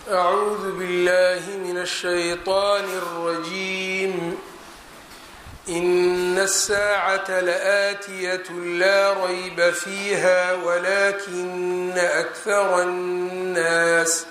أعوذ بالله من الشيطان الرجيم إن الساعة لآتية لا ريب فيها ولكن أكثر الناس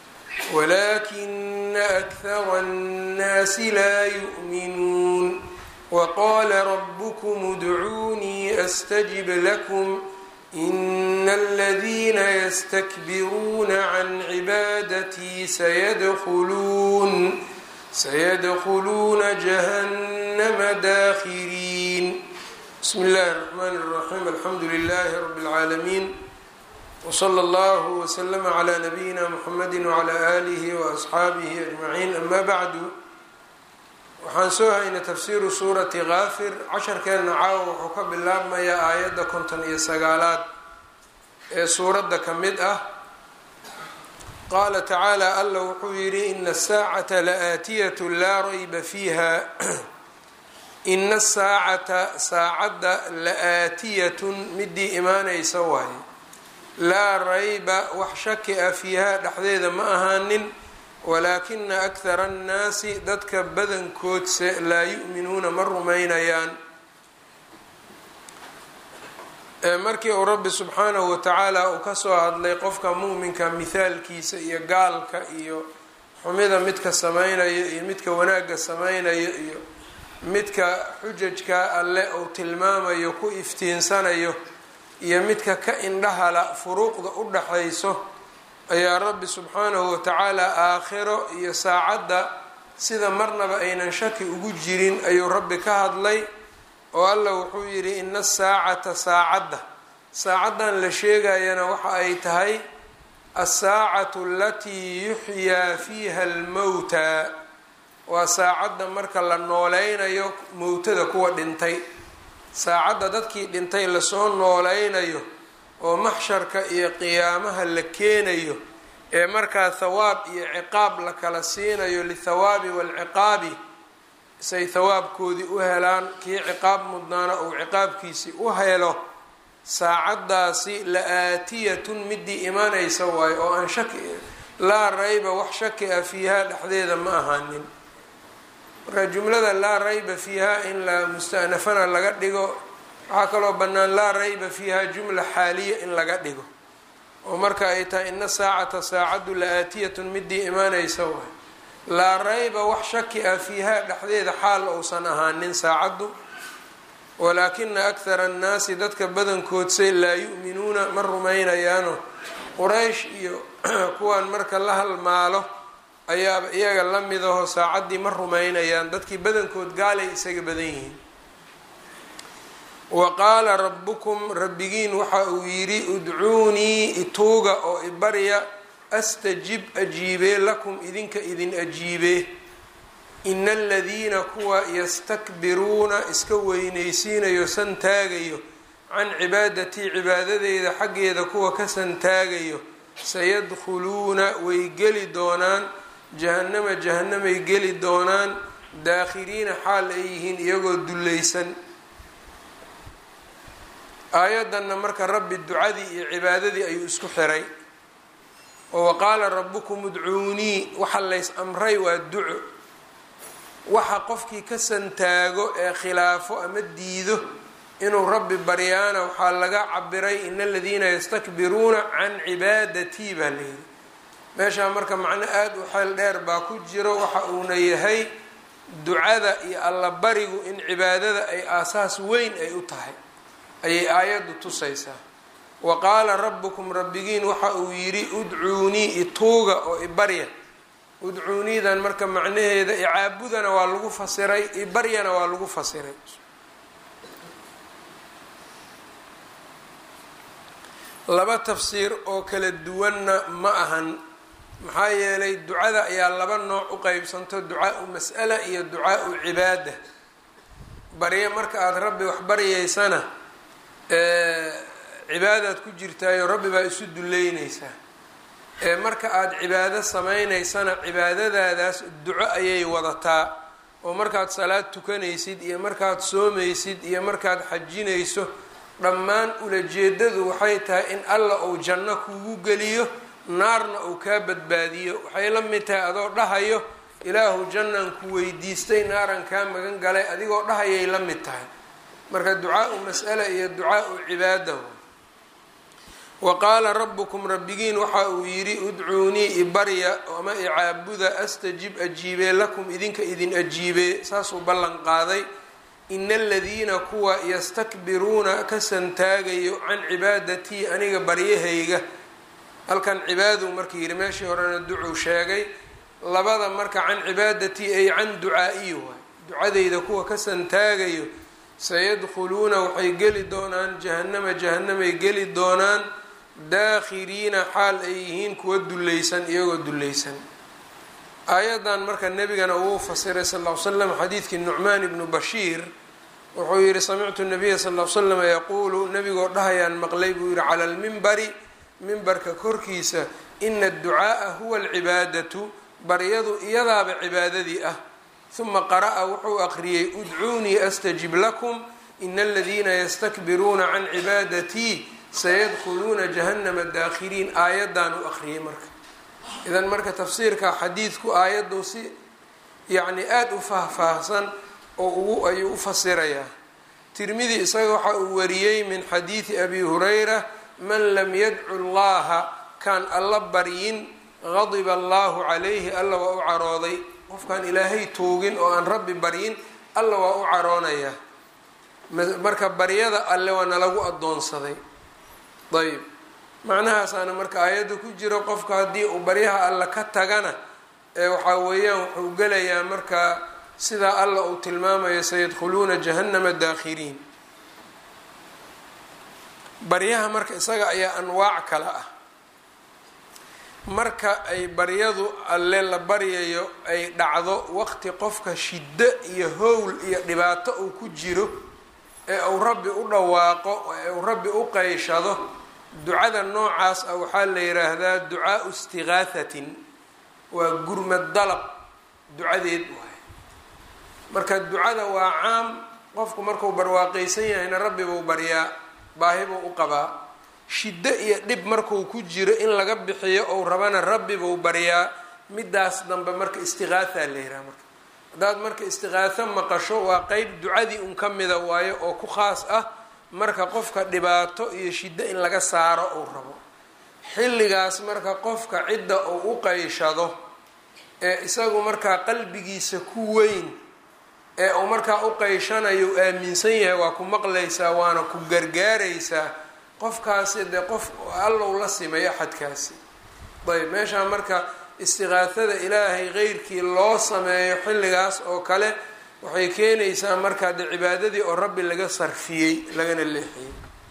ولكن أكثر الناس لا يؤمنون وقال ربكم ادعوني أستجب لكم إن الذين يستكبرون عن عبادتي سيدخلون سيدخلون جهنم داخرين بسم الله الرحمن الرحيم الحمد لله رب العالمين وصلى الله وسلم على نبينا محمد وعلى آله وأصحaabihi أجمعين أما bعd waxaan soo haynay tafsiiru suurati kaafir casharkeenna caawa wuxuu ka bilaabmayaa aayadda konton iyo sagaalaad ee suuradda ka mid ah qaala tacaala alla wuxuu yidhi ina asaacata laaatiyat laa rayba fiiha ina asaacata saacadda la-aatiyatun midii imaanaysa waaye laa rayba wax shaki ah fiihaa dhexdeeda ma ahaanin walaakina akhara annaasi dadka badankoodse laa yu'minuuna ma rumaynayaan markii uu rabbi subxaanahu watacaala uu kasoo hadlay qofka muuminka mithaalkiisa iyo gaalka iyo xumida midka samaynayo iyo midka wanaagga samaynayo iyo midka xujajka alle uu tilmaamayo ku iftiinsanayo iyo midka ka indhahala furuuqda u dhaxayso ayaa rabbi subxaanahu watacaala aakhiro iyo saacadda sida marnaba aynan shaki ugu jirin ayuu rabbi ka hadlay oo alla wuxuu yidhi ina asaacata saacadda saacaddan la sheegayana waxa ay tahay asaacatu alatii yuxyaa fiiha almowta waa saacadda marka la nooleynayo mowtada kuwa dhintay saacadda dadkii dhintay lasoo nooleynayo oo maxsharka iyo qiyaamaha la keenayo ee markaa thawaab iyo ciqaab la kala siinayo lithawaabi waalciqaabi say thawaabkoodii u helaan kii ciqaab mudnaana uu ciqaabkiisii u helo saacaddaasi la-aatiyatun midii imanaysa waayo oo aan shaki laa rayba wax shaki ah fiihaa dhexdeeda ma ahaanin marka jumlada laa rayba fiihaa in la mustanafana laga dhigo waxaa kaloo bannaan laa rayba fiiha jumla xaaliya in laga dhigo oo marka ay tahay ina saacata saacaddu la-aatiyatun midii imaanaysa waay laa rayba wax shaki ah fiihaa dhexdeeda xaal ousan ahaanin saacaddu walaakina akhara annaasi dadka badankoodse laa yu'minuuna ma rumaynayaano quraysh iyo kuwan marka la halmaalo ayaaba iyaga la midaho saacaddii ma rumaynayaan dadkii badankood gaalay isaga badan yihiin wa qaala rabbukum rabbigiin waxa uu yidhi udcuunii ituuga oo ibarya astajib ajiibee lakum idinka idin ajiibee ina aladiina kuwa yastakbiruuna iska weynaysiinayo santaagayo can cibaadatii cibaadadeyda xaggeeda kuwa ka santaagayo sayadkhuluuna way geli doonaan jahannama jahanamay geli doonaan daakhiriina xaal ay yihiin iyagoo dullaysan aayaddanna marka rabbi ducadii iyo cibaadadii ayuu isku xiray oo waqaala rabbukum udcuunii waxa lays amray waa duco waxa qofkii ka santaago ee khilaafo ama diido inuu rabbi baryaana waxaa laga cabiray ina aladiina yastakbiruuna can cibaadatii baa layidhi meeshaa marka macno aada u xeel dheer baa ku jiro waxa uuna yahay ducada iyo allabarigu in cibaadada ay aasaas weyn ay u tahay ayay aayaddu tusaysaa wa qaala rabbukum rabbigiin waxa uu yidhi udcuunii ituuga oo ibarya udcuuniidan marka macnaheeda icaabudana waa lagu fasiray ibaryana waa lagu fasiray laba tafsiir oo kala duwanna ma ahan maxaa yeelay ducada ayaa laba nooc u qeybsanto ducaa-u mas'ala iyo ducaa-u cibaada baryo marka aada rabbi wax baryaysana cibaadaad ku jirtaayo rabbi baa isu duleynaysaa ee marka aada cibaado samaynaysana cibaadadaadaas duco ayay wadataa oo markaad salaad tukanaysid iyo markaad soomaysid iyo markaad xajinayso dhammaan ulajeedadu waxay tahay in alla uu janno kugu geliyo naarna uu kaa badbaadiyo waxay la mid tahay adoo dhahayo ilaahu jannaan ku weydiistay naaran kaa magan galay adigoo dhahayay la mid tahay marka ducaau mas'ala iyo ducaau cibaada wa qaala rabbukum rabbigiin waxa uu yidhi udcuunii ibarya ama icaabuda astajib ajiibee lakum idinka idin ajiibee saasuu ballan qaaday ina aladiina kuwa yastakbiruuna ka santaagayo can cibaadatii aniga baryahayga halkan cibaaduu marka yidhi meeshii horena ducuu sheegay labada marka can cibaadatii ay can ducaa-iyi waay ducadayda kuwa ka santaagayo sayadkhuluuna waxay geli doonaan jahannama jahanamay geli doonaan daakhiriina xaal ay yihiin kuwa dullaysan iyagoo dullaysan aayadan marka nebigana uu fasiray sal ll ly slam xadiidkii nucmaan ibnu bashiir wuxuu yihi samictu nabiya sal ll ly slam yaquulu nebigoo dhahayaan maqlay buu yihi cala lmimbari mimbarka korkiisa ina adducaaa huwa alcibaadatu baryadu iyadaaba cibaadadii ah huma qara'a wuxuu aqriyey udcuunii astajib lakum ina aladiina yastakbiruuna can cibaadatii sayadkhuluuna jahannama daakhiriin aayaddan u aqriyay marka idan marka tafsiirka xadiidku aayaddu si yacni aada u faahfaahsan oo ugu ayuu u fasirayaa tirmidi isaga waxa uu wariyey min xadiidi abi hurayra man lam yadcu llaha kaan alla baryin gadiba allahu calayhi alla waa u carooday qofkaan ilaahay toogin oo aan rabbi baryin alla waa u caroonayaa marka baryada alle waa nalagu addoonsaday ayb macnahaasaana marka aayadda ku jiro qofka haddii uu baryaha alla ka tagana ee waxaa weeyaan wuxuu gelayaa marka sidaa alla uu tilmaamayo sayadkhuluuna jahannama daakhiriin baryaha marka isaga ayaa anwaac kale ah marka ay baryadu alle la baryayo ay dhacdo waqti qofka shiddo iyo howl iyo dhibaato uu ku jiro ee uu rabbi u dhawaaqo ee uu rabbi u qeyshado ducada noocaas ah waxaa la yidhaahdaa ducaau istiqaahatin waa gurmad dalab ducadeed waay marka ducada waa caam qofku markuu barwaaqaysan yahayna rabbi buu baryaa baahi buu u qabaa shiddo iyo dhib markuu ku jiro in laga bixiyo ou rabana rabbi buu baryaa midaas dambe marka istiqaahaa la yidhaha marka haddaad marka istiqaaho maqasho waa qeyb ducadii un ka mida waayo oo ku khaas ah marka qofka dhibaato iyo shiddo in laga saaro uu rabo xilligaas marka qofka cidda uu u qeyshado ee isagu markaa qalbigiisa ku weyn ee uu markaa u qeyshanayo u aaminsan yahay waa ku maqlaysaa waana ku gargaaraysaa qofkaasi dee qof allow la simay axadkaasi ayb meeshaa marka istiqaahada ilaahay qeyrkii loo sameeyo xilligaas oo kale waxay keenaysaa markaa dee cibaadadii oo rabbi laga sarfiyey lagana leexiyey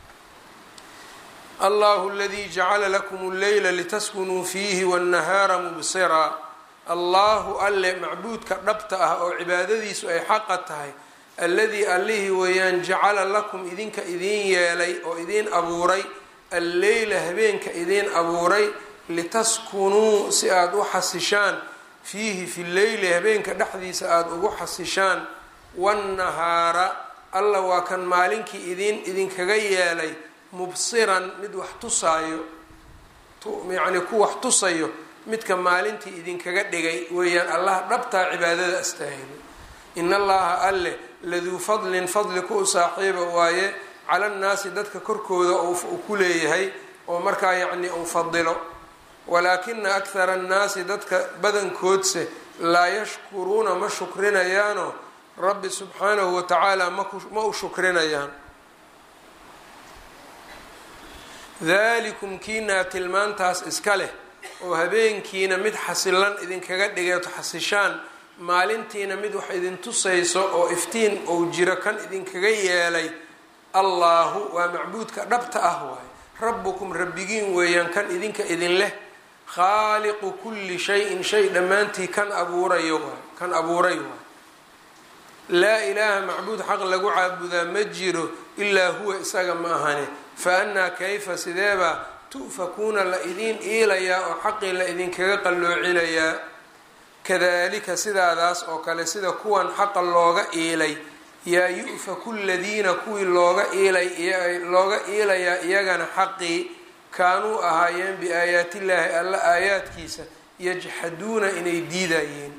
allahu aladii jacala lakum alleyla litaskunuu fiihi waannahaara mubsiraa allahu alle macbuudka dhabta ah oo cibaadadiisu ay xaqa tahay alladii allihii weeyaan jacala lakum idinka idiin yeelay oo idiin abuuray alleyla habeenka idiin abuuray litaskunuu si aada u xasishaan fiihi fi leyli habeenka dhexdiisa aada ugu xasishaan wannahaara alla waa kan maalinkii idiin idinkaga yeelay mubsiran mid wax tusaayo yacni ku wax tusayo midka maalintii idinkaga dhigay weeyaan allah dhabtaa cibaadada astaahilo in allaha alle laduu fadlin fadli ku saaxiiba waaye cala nnaasi dadka korkooda uu ku leeyahay oo markaa yacni uu fadilo walaakina akhara annaasi dadka badankoodse laa yashkuruuna ma shukrinayaano rabbi subxaanahu watacaala ma u shukrinayaan dalikum kiinaa tilmaantaas iska leh oo habeenkiina mid xasilan idinkaga dhigeeto xasishaan maalintiina mid wax idin tusayso oo iftiin ou jiro kan idinkaga yeelay allaahu waa macbuudka dhabta ah waaye rabbukum rabbigiin weeyaan kan idinka idin leh khaaliqu kulli shayin shay dhammaantii kan abuurayo waay kan abuuray waay laa ilaaha macbuud xaq lagu caabudaa ma jiro ilaa huwa isaga ma ahane fa annaa kayfa sideebaa tu'fakuuna la idiin iilayaa oo xaqii la idinkaga qalloocinayaa kadalika sidaadaas oo kale sida kuwan xaqa looga iilay yaa yu-faku ladiina kuwii looga iilay looga iilayaa iyagana xaqii kaanuu ahaayeen biaayaatillaahi alla aayaadkiisa yajxaduuna inay diidayeen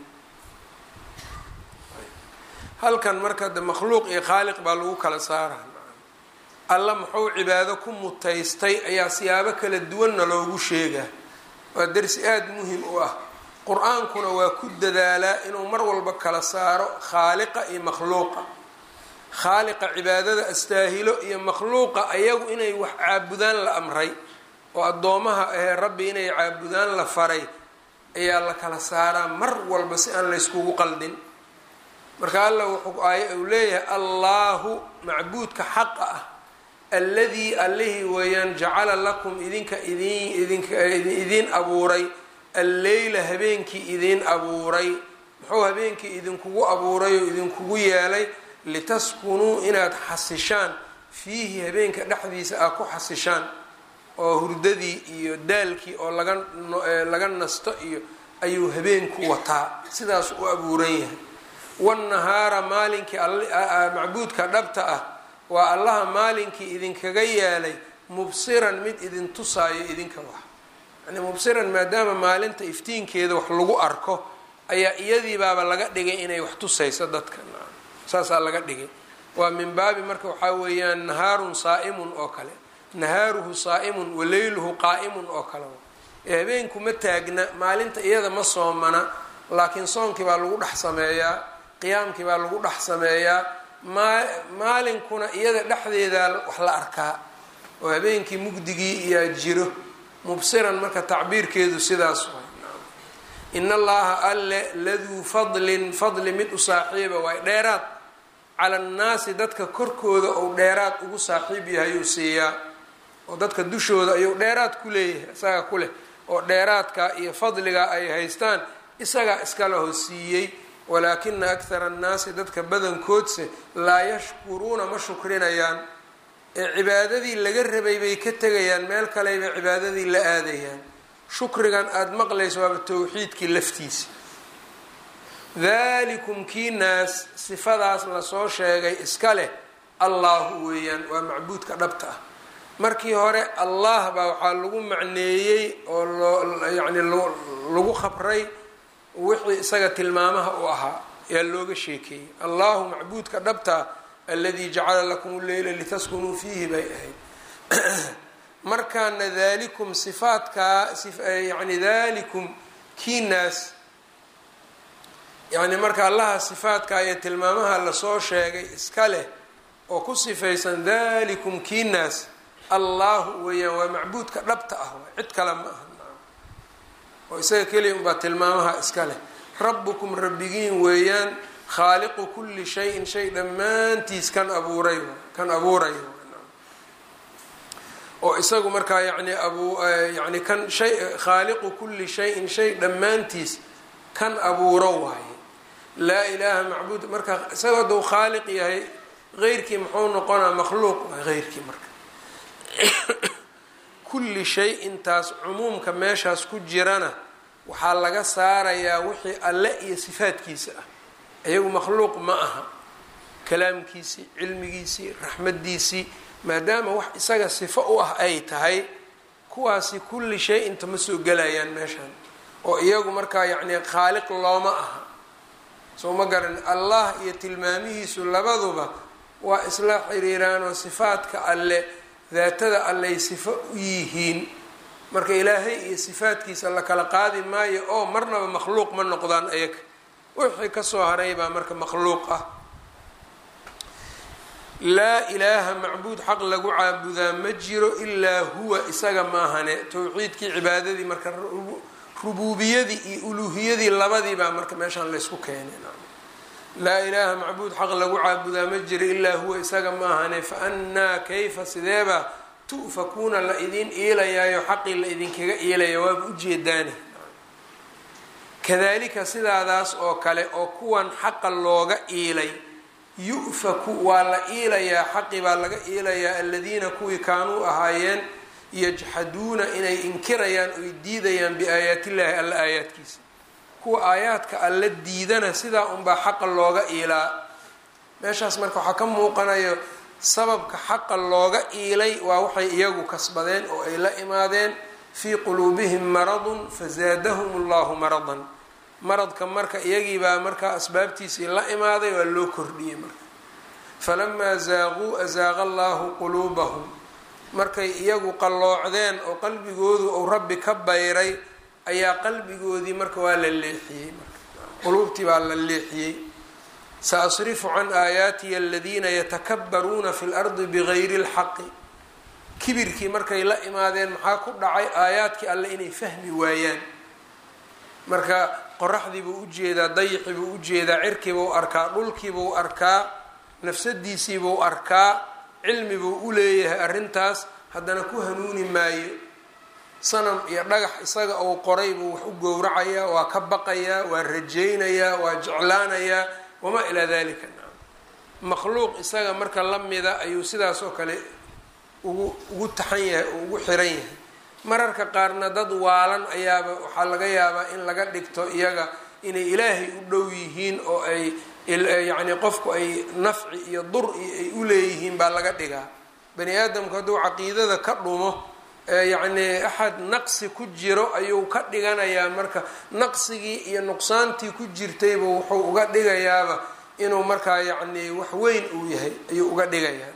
halkan marka de makhluuq iyo khaaliq baa lagu kala saara alla muxuu cibaado ku mutaystay ayaa siyaabo kala duwanna loogu sheegaa waa darsi aada muhim u ah qur-aankuna waa ku dadaalaa inuu mar walba kala saaro khaaliqa iyo makhluuqa khaaliqa cibaadada astaahilo iyo makhluuqa ayagu inay wax caabudaan la amray oo addoomaha ahee rabbi inay caabudaan la faray ayaa la kala saaraa mar walba si aan layskugu qaldin marka alla wuxuu aay uu leeyahay allaahu macbuudka xaqa ah alladii allihii weeyaan jacala lakum idinka idin idinka idiin abuuray alleyla habeenkii idiin abuuray muxuu habeenkii idinkugu abuuray oo idinkugu yeelay litaskunuu inaad xasishaan fiihi habeenka dhexdiisa aad ku xasishaan oo hurdadii iyo daalkii oo laga laga nasto iyo ayuu habeenku wataa sidaas u abuuran yahay wannahaara maalinkii macbuudka dhabta ah waa allaha maalinkii idinkaga yeelay mubsiran mid idin tusaayo idinka wax yani mubsiran maadaama maalinta iftiinkeeda wax lagu arko ayaa iyadiibaaba laga dhigay inay wax tusayso dadka saasaa laga dhigay waa min baabi marka waxaa weeyaan nahaarun saa'imun oo kale nahaaruhu saa'imun wa leyluhu qaa'imun oo kale ee habeenku ma taagna maalinta iyada ma soomana laakiin soonkii baa lagu dhex sameeyaa qiyaamkii baa lagu dhex sameeyaa maa maalinkuna iyada dhexdeedaa wax la arkaa oo habeenkii mugdigii iyaa jiro mubsiran marka tacbiirkeedu sidaas way in allaha alle laduu fadlin fadli mid u saaxiiba waay dheeraad cala annaasi dadka korkooda ou dheeraad ugu saaxiib yahay uu siiyaa oo dadka dushooda ayuu dheeraad ku leeyahay isagaa ku leh oo dheeraadka iyo fadliga ay haystaan isagaa iskala hoosiiyey walaakina akhara annaasi dadka badankoodse laa yashkuruuna ma shukrinayaan ee cibaadadii laga rabay bay ka tegayaan meel kalebay cibaadadii la aadayaan shukrigan aada maqlayso waaba towxiidkii laftiisa dalikum kii naas sifadaas lasoo sheegay iska leh allahu weeyaan waa macbuudka dhabta ah markii hore allah baa waxaa lagu macneeyey oo loo yacni lagu khabray wixii isaga tilmaamaha u ahaa yaa looga sheekeeyey allahu macbuudka dhabtaa aladii jacala lakum leyla litaskunuu fiihi bay ahayd markaana dalikum sifaadkaa yani dalikum kii naas yacni marka allaha sifaadka iyo tilmaamaha lasoo sheegay iska leh oo ku sifaysan dalikum kii naas allahu weeyaan waa macbuudka dhabta ah cid kale ma aha oo isaga keliya unbaa tilmaamaha iska leh rabbukum rabbigiin weeyaan khaaliqu kulli shayin shay dhammaantiis kan abuuray kan abuuray oo isagu markaa yani abu yani kan shay khaaliqu kulli shayin shay dhammaantiis kan abuuro waaye laa ilaaha macbuud marka isaga hadduu khaaliq yahay heyrkii muxuu noqonaa makhluuq waa heyrkii marka kulli shay intaas cumuumka meeshaas ku jirana waxaa laga saarayaa wixii alle iyo sifaadkiisa ah iyagu makhluuq ma aha kalaamkiisii cilmigiisii raxmadiisii maadaama wax isaga sifo u ah ay tahay kuwaasi kulli shay inta ma soo gelayaan meeshan oo iyagu markaa yacni khaaliq looma aha soo ma garan allah iyo tilmaamihiisu labaduba waa isla xiriiraan oo sifaadka alle daatada alley sifo u yihiin marka ilaahay iyo sifaadkiisa la kala qaadi maayo oo marnaba makhluuq ma noqdaan ayaga wixii kasoo haray baa marka makhluuq ah laa ilaaha macbuud xaq lagu caabudaa ma jiro ilaa huwa isaga maahane towxiidkii cibaadadii marka rubuubiyadii iyo uluuhiyadii labadii baa marka meeshaan laysku keenay laa ilaaha macbuud xaq lagu caabudaa ma jiro ilaa huwa isaga maahane fa annaa kayfa sideeba tu'fakuuna la idin iilayaayo xaqii la idinkaga iilaya waaba ujeedaani kadalika sidaadaas oo kale oo kuwan xaqa looga iilay yu'faku waa la iilayaa xaqi baa laga iilayaa aladiina kuwii kaanuu ahaayeen yajxaduuna inay inkirayaan oy diidayaan biaayaatillaahi alla aayaadkiisa kuwa aayaadka alla diidana sidaa unbaa xaqa looga iilaa meeshaas marka waxaa ka muuqanayo sababka xaqa looga iilay waa waxay iyagu kasbadeen oo ay la imaadeen fii quluubihim maradun fazaadahum allahu maradan maradka marka iyagiibaa markaa asbaabtiisii la imaaday waa loo kordhiyey marka falamaa zaaquu azaaqa allahu quluubahum markay iyagu qalloocdeen oo qalbigoodu uu rabbi ka bayray ayaa qalbigoodii marka waa la leexiyey marka quluubtii baa la leexiyey saasrifu can aayaatiya aladiina yatakabbaruuna fi lardi bigayri lxaqi kibirkii markay la imaadeen maxaa ku dhacay aayaadkii alle inay fahmi waayaan marka qoraxdiibuu ujeedaa dayixibuu ujeedaa cirkiibuu arkaa dhulkiibuu arkaa nafsadiisiibuu arkaa cilmibuu u leeyahay arrintaas haddana ku hanuuni maayo sanam iyo dhagax isaga uu qoray buu wax u gowracayaa waa ka baqayaa waa rajaynayaa waa jeclaanayaa wamaa ilaa dalika makhluuq isaga marka la mida ayuu sidaas oo kale ugu ugu taxan yahay oo ugu xiran yahay mararka qaarna dad waalan ayaaba waxaa laga yaabaa in laga dhigto iyaga inay ilaahay u dhow yihiin oo ay yacni qofku ay nafci iyo dur iyo ay u leeyihiin baa laga dhigaa bani aadamku hadduu caqiidada ka dhumo yacni axad naqsi ku jiro ayuu ka dhiganayaa marka naqsigii iyo nuqsaantii ku jirtayba wuxuu uga dhigayaaba inuu markaa yacni wax weyn uu yahay ayuu uga dhigayaa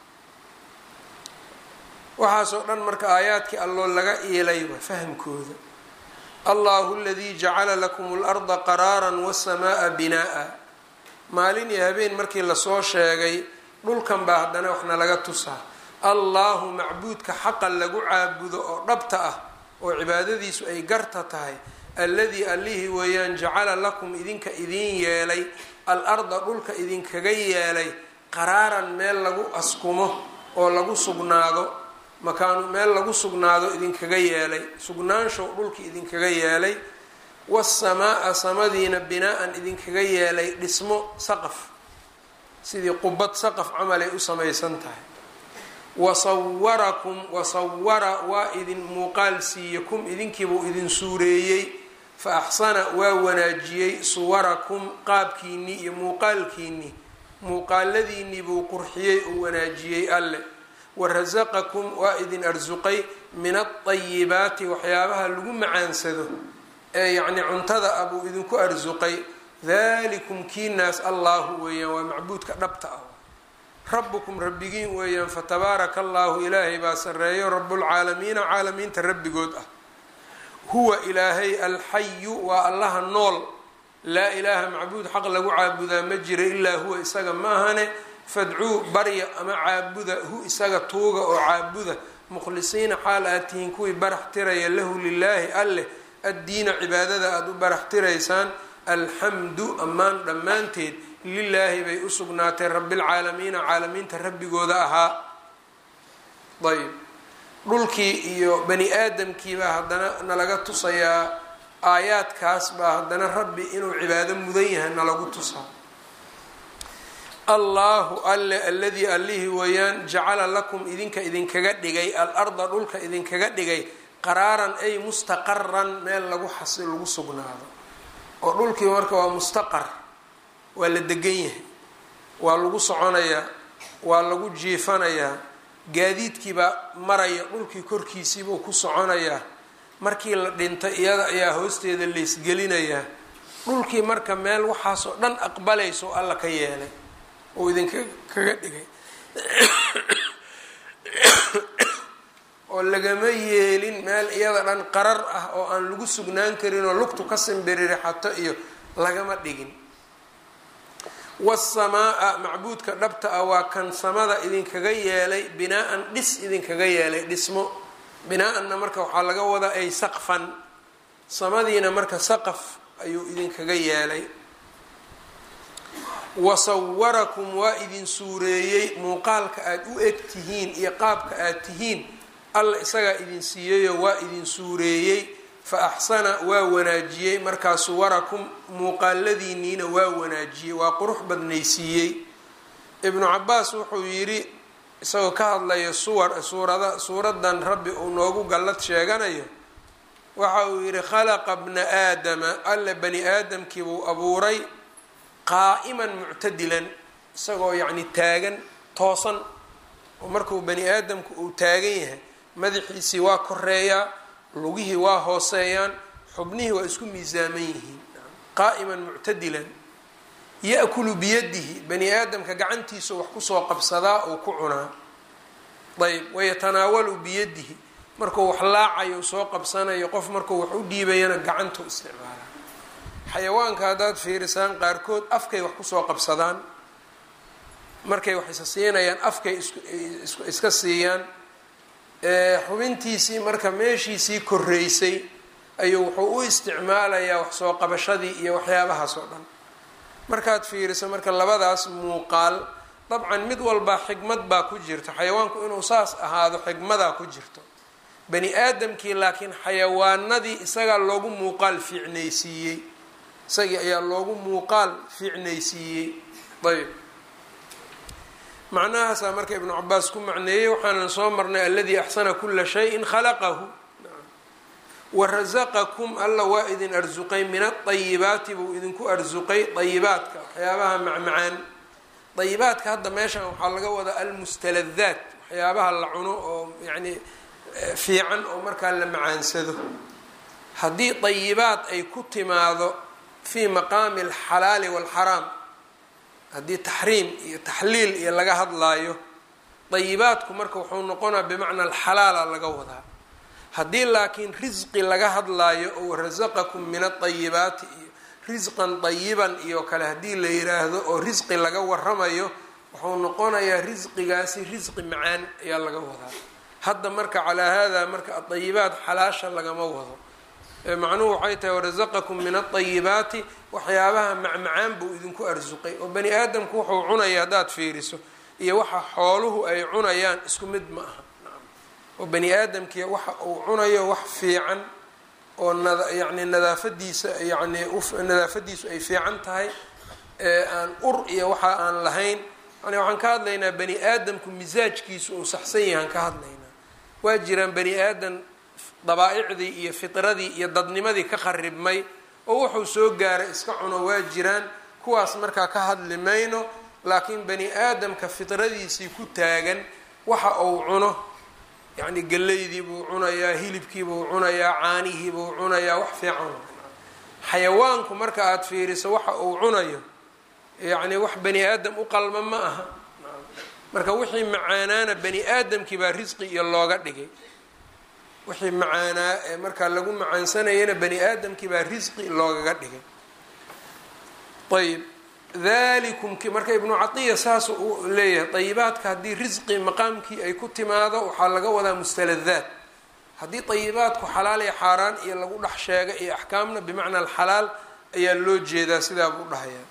waxaasoo dhan marka aayaadkii alloo laga iilayba fahamkooda allahu aladii jacala lakum اlarda qaraara waالsamaaa binaa'a maalin iyo habeen markii lasoo sheegay dhulkan baa haddana waxna laga tusaa allahu macbuudka xaqa lagu caabudo oo dhabta ah oo cibaadadiisu ay garta tahay alladii allihii weeyaan jacala lakum idinka idiin yeelay al-arda dhulka idinkaga yeelay qaraaran meel lagu askumo oo lagu sugnaado makaanu meel lagu sugnaado idinkaga yeelay sugnaanshow dhulka idinkaga yeelay wasamaa-a samadiina binaa-an idinkaga yeelay dhismo saqaf sidii qubad saqaf camal ay u samaysan tahay wasawarakum wasawara waa idin muuqaal siiye kum idinkiibuu idin suureeyey fa axsana waa wanaajiyey suwarakum qaabkiinnii iyo muuqaalkiinnii muuqaaladiinnii buu qurxiyey oo wanaajiyey alle warasaqakum waa idin arsuqay min alطayibaati waxyaabaha lagu macaansado ee yacni cuntada ah buu idinku arsuqay dalikum kiinaas allahu weeyaan waa macbuudka dhabta ah rabukum rabbigiin weeyaan fatabaaraka allahu ilaahay baa sareeyo rabulcaalamiina caalamiinta rabbigood ah huwa ilaahay alxayu waa allaha nool laa ilaaha macbuud xaq lagu caabudaa ma jira ilaa huwa isaga maahane fadcuu barya ama caabuda hu isaga tuuga oo caabuda mukhlisiina xaal aad tihiin kuwii barax tiraya lahu lilaahi alleh addiina cibaadada aada u barax tiraysaan alxamdu ammaan dhammaanteed lilaahi bay u sugnaatay rabbilcaalamiina caalamiinta rabbigooda ahaa ayb dhulkii iyo bani aadamkiibaa haddana nalaga tusayaa aayaadkaas baa haddana rabbi inuu cibaado mudan yahay nalagu tusaa allahu alle alladii allihii weeyaan jacala lakum idinka idinkaga dhigay al-arda dhulka idinkaga dhigay qaraaran ay mustaqaran meel lagu xasi lagu sugnaado oo dhulkii marka waa mustaqar waa la degan yahay waa lagu soconayaa waa lagu jiifanayaa gaadiidkiibaa maraya dhulkii korkiisiibuu ku soconayaa markii la dhinto iyada ayaa hoosteeda laysgelinayaa dhulkii marka meel waxaasoo dhan aqbalayso alla ka yeelay oo idinka kaga dhigay oo lagama yeelin meel iyada dhan qarar ah oo aan lagu sugnaan karin oo lugtu ka simbiririxato iyo lagama dhigin wasamaa-a macbuudka dhabta ah waa kan samada idinkaga yeelay binaa-an dhis idinkaga yeelay dhismo binaa-anna marka waxaa laga wadaa ay saqfan samadiina marka saqaf ayuu idinkaga yeelay wasawarakum waa idin suureeyey muuqaalka aada u eg tihiin iyo qaabka aad tihiin alla isagaa idin siiyeyo waa idin suureeyey fa axsana waa wanaajiyey markaa suwarakum muuqaaladiiniina waa wanaajiyey waa qurux badnaysiiyey ibnu cabaas wuxuu yidhi isagoo ka hadlaya suwar suurada suuradan rabbi uu noogu gallad sheeganayo waxa uu yidhi khalaqa bna aadama alle bani aadamkiibuu abuuray qaa'iman muctadilan isagoo yacni taagan toosan oo markuu bani aadamku uu taagan yahay madaxiisii waa koreeyaa lugihii waa hooseeyaan xubnihii waa isku miisaaman yihiin qaa'iman muctadilan ya-kulu biyadihi bani aadamka gacantiisu wax kusoo qabsadaa uu ku cunaa ayb wayatanaawalu biyadihi markuu wax laacayo soo qabsanayo qof markuu wax u dhiibayana gacantu isticmaalaa xayawaanka haddaad fiirisaan qaarkood afkay wax kusoo qabsadaan markay wax isa siinayaan afkay iska siiyaan xubintiisii marka meeshiisii koreysay ayuu wuxuu u isticmaalayaa wax soo qabashadii iyo waxyaabahaas oo dhan markaad fiiriso marka labadaas muuqaal dabcan mid walbaa xikmad baa ku jirto xayawaanku inuu saas ahaado xikmadaa ku jirto bani aadamkii laakiin xayawaanadii isagaa loogu muuqaal fiicnaysiiyey isagii ayaa loogu muuqaal fiicnaysiiyey ayb macnahaasaa marka ibnu cabaas ku macneeyey waxaanan soo marnay aladii axsana kula shayin khalaqahu warasaqakum alla waa idin arsuqay min aayibaati buu idinku arsuqay ayibaadka waxyaabaha macmacaan ayibaadka hadda meeshan waxaa laga wadaa almustaladaat waxyaabaha la cuno oo yani fiican oo markaa la macaansado haddii ayibaad ay ku timaado fii maqaami alxalaali waalxaraam haddii taxriim iyo taxliil iyo laga hadlaayo dayibaadku marka wuxuu noqonaa bimacna alxalaala laga wadaa haddii laakiin risqi laga hadlaayo oo rasaqakum min adayibaati iyo risqan dayiban iyo kale haddii la yiraahdo oo risqi laga waramayo wuxuu noqonayaa risqigaasi risqi macaan ayaa laga wadaa hadda marka calaa hada marka adayibaat xalaasha lagama wado macnuhu waxay tahay warasaqakum min adayibaati waxyaabaha macmacaan buu idinku arsuqay oo bani aadamku wuxuu cunaya haddaad fiiriso iyo waxa xooluhu ay cunayaan isku mid ma aha oo bani aadamkii waxa uu cunayo wax fiican oo yani nadaafadiisa yani nadaafadiisu ay fiican tahay ee aan ur iyo waxa aan lahayn yani waxaan ka hadlaynaa bani aadamku misaajkiisu uu saxsan yahaan ka hadlaynaa waa jiraan bani aadam dabaa-icdii iyo fitradii iyo dadnimadii ka qaribmay oo wuxuu soo gaaray iska cuno waa jiraan kuwaas markaa ka hadli mayno laakiin bani aadamka fitradiisii ku taagan waxa uu cuno yacni galeydii buu cunayaa hilibkii buu cunayaa caanihii buu cunayaa wax fiican xayawaanku marka aada fiiriso waxa uu cunayo yacni wax bani aadam u qalma ma aha marka wixii macaanaana bani aadamkii baa risqi iyo looga dhigay wixii macaanaa ee markaa lagu macaansanayana bani aadamkii baa risqi loogaga dhigay ayb dalikum marka ibnu catiya saas uu leeyahay ayibaadka haddii risqi maqaamkii ay ku timaado waxaa laga wadaa mustaladaat haddii ayibaadku xalaal iyo xaaraan iyo lagu dhex sheega iyo axkaamna bimacna alxalaal ayaa loo jeedaa sidaa buu dhahayaa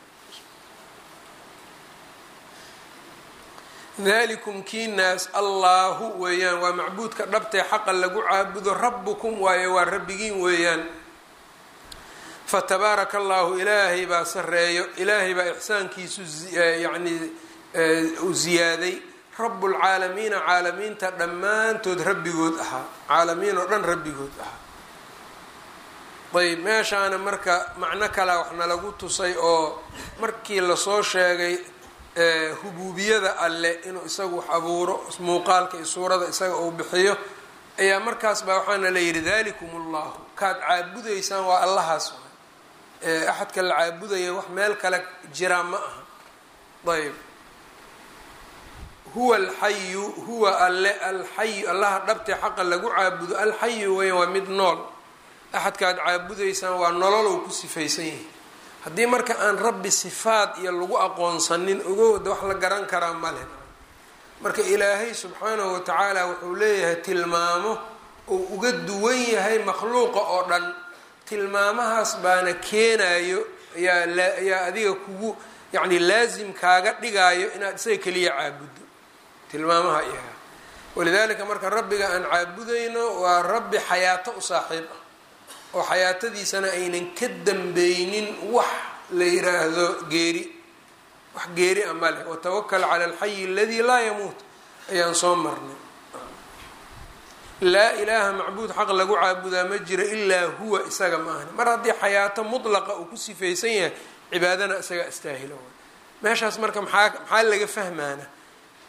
dalikum kiinaas allaahu weeyaan waa macbuudka dhabtee xaqa lagu caabudo rabukum waayo waa rabbigiin weeyaan fatabaaraka allahu ilaahay baa sareeyo ilaahay baa ixsaankiisu yani u ziyaaday rabbulcaalamiina caalamiinta dhammaantood rabbigood ahaa caalamiin oo dhan rabbigood ahaa ayb meeshaana marka macno kalea waxna lagu tusay oo markii lasoo sheegay hubuubiyada alle inuu isagu wax abuuro muuqaalka iyo suurada isaga uu bixiyo ayaa markaas baa waxaana la yidhi dalikum ullahu kaad caabudaysaan waa allahaas axadka la caabudaya wax meel kale jiraa ma aha ayb huwa alxayu huwa alle alxayu allaha dhabtee xaqa lagu caabudo alxayu weya waa mid nool axadkaad caabudaysaan waa nololow ku sifaysan yahay haddii marka aan rabbi sifaad iyo lagu aqoonsanin ogowda wax la garan karaa male marka ilaahay subxaanahu watacaala wuxuu leeyahay tilmaamo uu uga duwan yahay makhluuqa oo dhan tilmaamahaas baana keenayo ayaa ayaa adiga kugu yacni laasim kaaga dhigaayo inaad isaga keliya caabuddo tilmaamaha iyaga walidaalika marka rabbiga aan caabudayno waa rabbi xayaato u saaxiib ah oo xayaatadiisana aynan ka dambeynin wax la yiraahdo geeri wax geeri a ma leh watawakal cala alxayi aladii laa yamuut ayaan soo marnay laa ilaaha macbuud xaq lagu caabudaa ma jiro ilaa huwa isaga ma ahni mar haddii xayaato mutlaqa uu ku sifaysan yahay cibaadana isaga astaahilo meeshaas marka maxaa maxaa laga fahmaana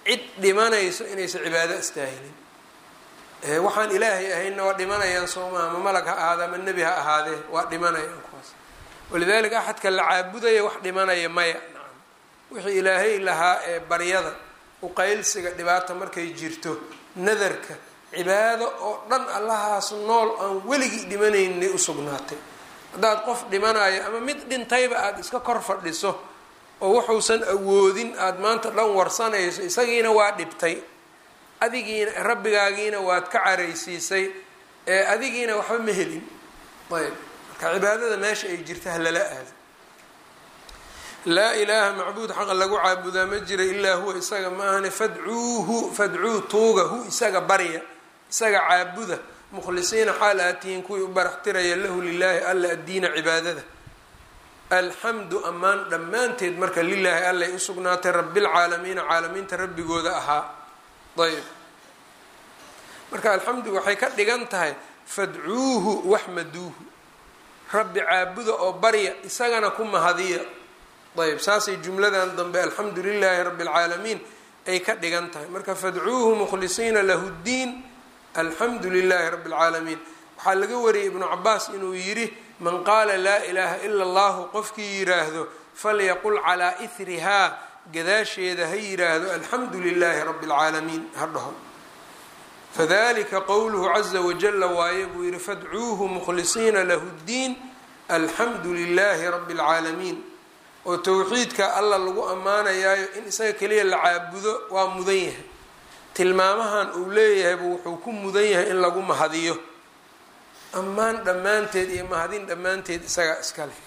cid dhimanayso inaysan cibaado astaahilin waxaan ilaahay ahaynna waa dhimanayaan soomaa ma malag ha ahaada ama nebi ha ahaadee waa dhimanayaan kuwaas walidaalika axadka la caabudaya wax dhimanaya maya nacam wixii ilaahay lahaa ee baryada uqaylsiga dhibaata markay jirto nadarka cibaado oo dhan allahaas nool aan weligii dhimanaynay usugnaatay haddaad qof dhimanayo ama mid dhintayba aada iska kor fadhiso oo wuxuusan awoodin aada maanta dhan warsanayso isagiina waa dhibtay adigiina rabbigaagiina waad ka caraysiisay ee adigiina waxba ma helin ayb marka cibaadada meesha ay jirta halala aado laa ilaaha macbuud xaqa lagu caabudaa ma jira ilaa huwa isaga ma ahane fadcuuhu fadcuu tuuga hu isaga barya isaga caabuda mukhlisiina xaal aatihiin kuwii u baraxtiraya lahu lilaahi alla addiina cibaadada alxamdu ammaan dhammaanteed marka lilaahi allay usugnaatay rabilcaalamiina caalamiinta rabbigooda ahaa ayb marka alxamdu waxay ka dhigan tahay fadcuuhu waxmaduuhu rabbi caabuda oo barya isagana ku mahadiya ayb saasay jumladan dambe alxamdu lilaahi rabi اlcaalamiin ay ka dhigan tahay marka fadcuuhu mukhlisiina lahu ddiin alxamdu lilaahi rabi اlcaalamiin waxaa laga wariyay ibnu cabaas inuu yidhi man qaala laa ilaaha ila allahu qofkii yiraahdo falyaqul calaa ihrihaa gadaasheeda ha yiraahdo alxamdu lilaahi rabi اlcaalamiin ha dhaho fadalika qowluhu caza wajala waaye buu yihi fadcuuhu mukhlisiina lahu ddiin alxamdu lilaahi rabi اlcaalamiin oo towxiidka alla lagu ammaanayaayo in isaga keliya la caabudo waa mudan yahay tilmaamahan uu leeyahayba wuxuu ku mudan yahay in lagu mahadiyo ammaan dhammaanteed iyo mahadin dhammaanteed isagaa iska leh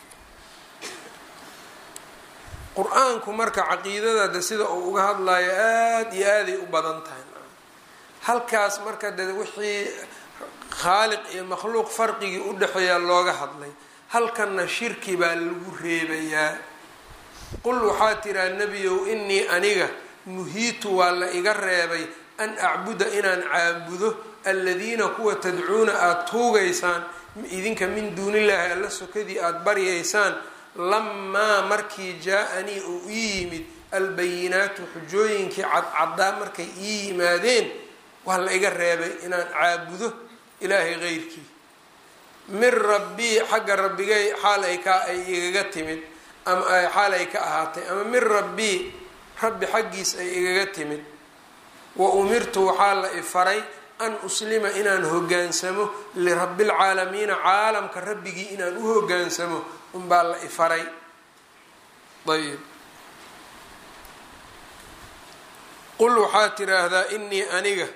qur-aanku marka caqiidada de sida uu uga hadlayo aada iyo aaday u badan tahay halkaas marka de wixii khaaliq iyo makhluuq farqigii u dhexeeyaa looga hadlay halkanna shirki baa lagu reebayaa qul waxaa tiraa nebiyow inii aniga nuhiitu waa la iga reebay an acbuda inaan caabudo aladiina kuwa tadcuuna aada tuugaysaan idinka min duunillaahi alla sokadii aada baryaysaan lamaa markii jaa-anii uu ii yimid albayinaatu xujooyinkii cadcaddaa markay ii yimaadeen waa la iga reebay inaan caabudo ilaahay qeyrkii min rabbii xagga rabbigay xaal ay ka ay igaga timid ama xaal ay ka ahaatay ama min rabbii rabbi xaggiis ay igaga timid wa umirtu waxaa la ifaray an uslima inaan hogaansamo lirabbilcaalamiina caalamka rabbigii inaan u hogaansamo unbaa la ifaray ayb qul waxaa tiraahdaa inii aniga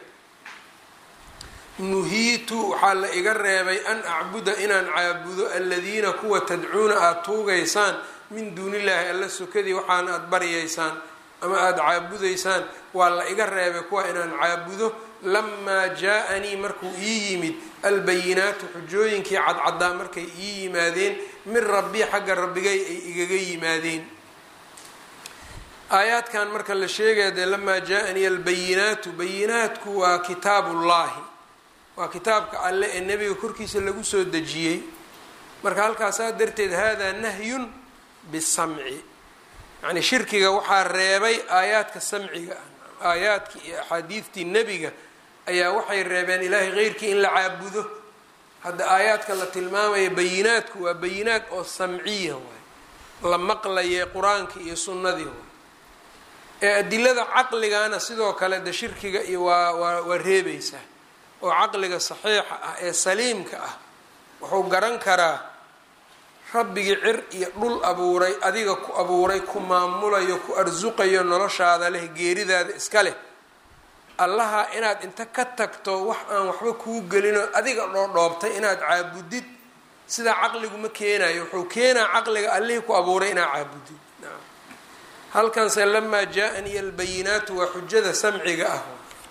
nuhiitu waxaa la iga reebay an acbuda inaan caabudo aladiina kuwa tadcuuna aada tuugaysaan min duunillaahi alla sokadii waxaana aada baryaysaan ama aada caabudaysaan waa la iga reebay kuwa inaan caabudo lamaa jaa-anii markuu ii yimid albayinaatu xujooyinkii cadcaddaa markay ii yimaadeen min rabbii xagga rabbigay ay igaga yimaadeen aayaadkan marka la sheegaya dee lamaa jaa-anii albayinaatu bayinaatku waa kitaabullaahi waa kitaabka alle ee nebiga korkiisa lagu soo dejiyey marka halkaasaa darteed haadaa nahyun bisamci yacnii shirkiga waxaa reebay aayaadka samciga ah aayaadkii iyo axaadiidtii nebiga ayaa waxay reebeen ilaahay keyrkii in la caabudo hadda aayaadka la tilmaamaya bayinaadku waa bayinaad oo samciya waay la maqlaye qur-aankii iyo sunnadii waay ee adilada caqligana sidoo kale de shirkiga iyo waa waa waa reebaysaa oo caqliga saxiixa ah ee saliimka ah wuxuu garan karaa rabbigii cir iyo dhul abuuray adiga ku abuuray ku maamulayo ku arsuqayo noloshaada leh geeridaada iska leh allaha inaad inta ka tagto wax aan waxba kuu gelinoo adiga dhoodhoobtay inaad caabudid sidaa caqligu ma keenayo wuxuu keenaa caqliga allihii ku abuuray inaad caabudid halkanse lamaa jaa-anii albayinaatu waa xujada samciga ah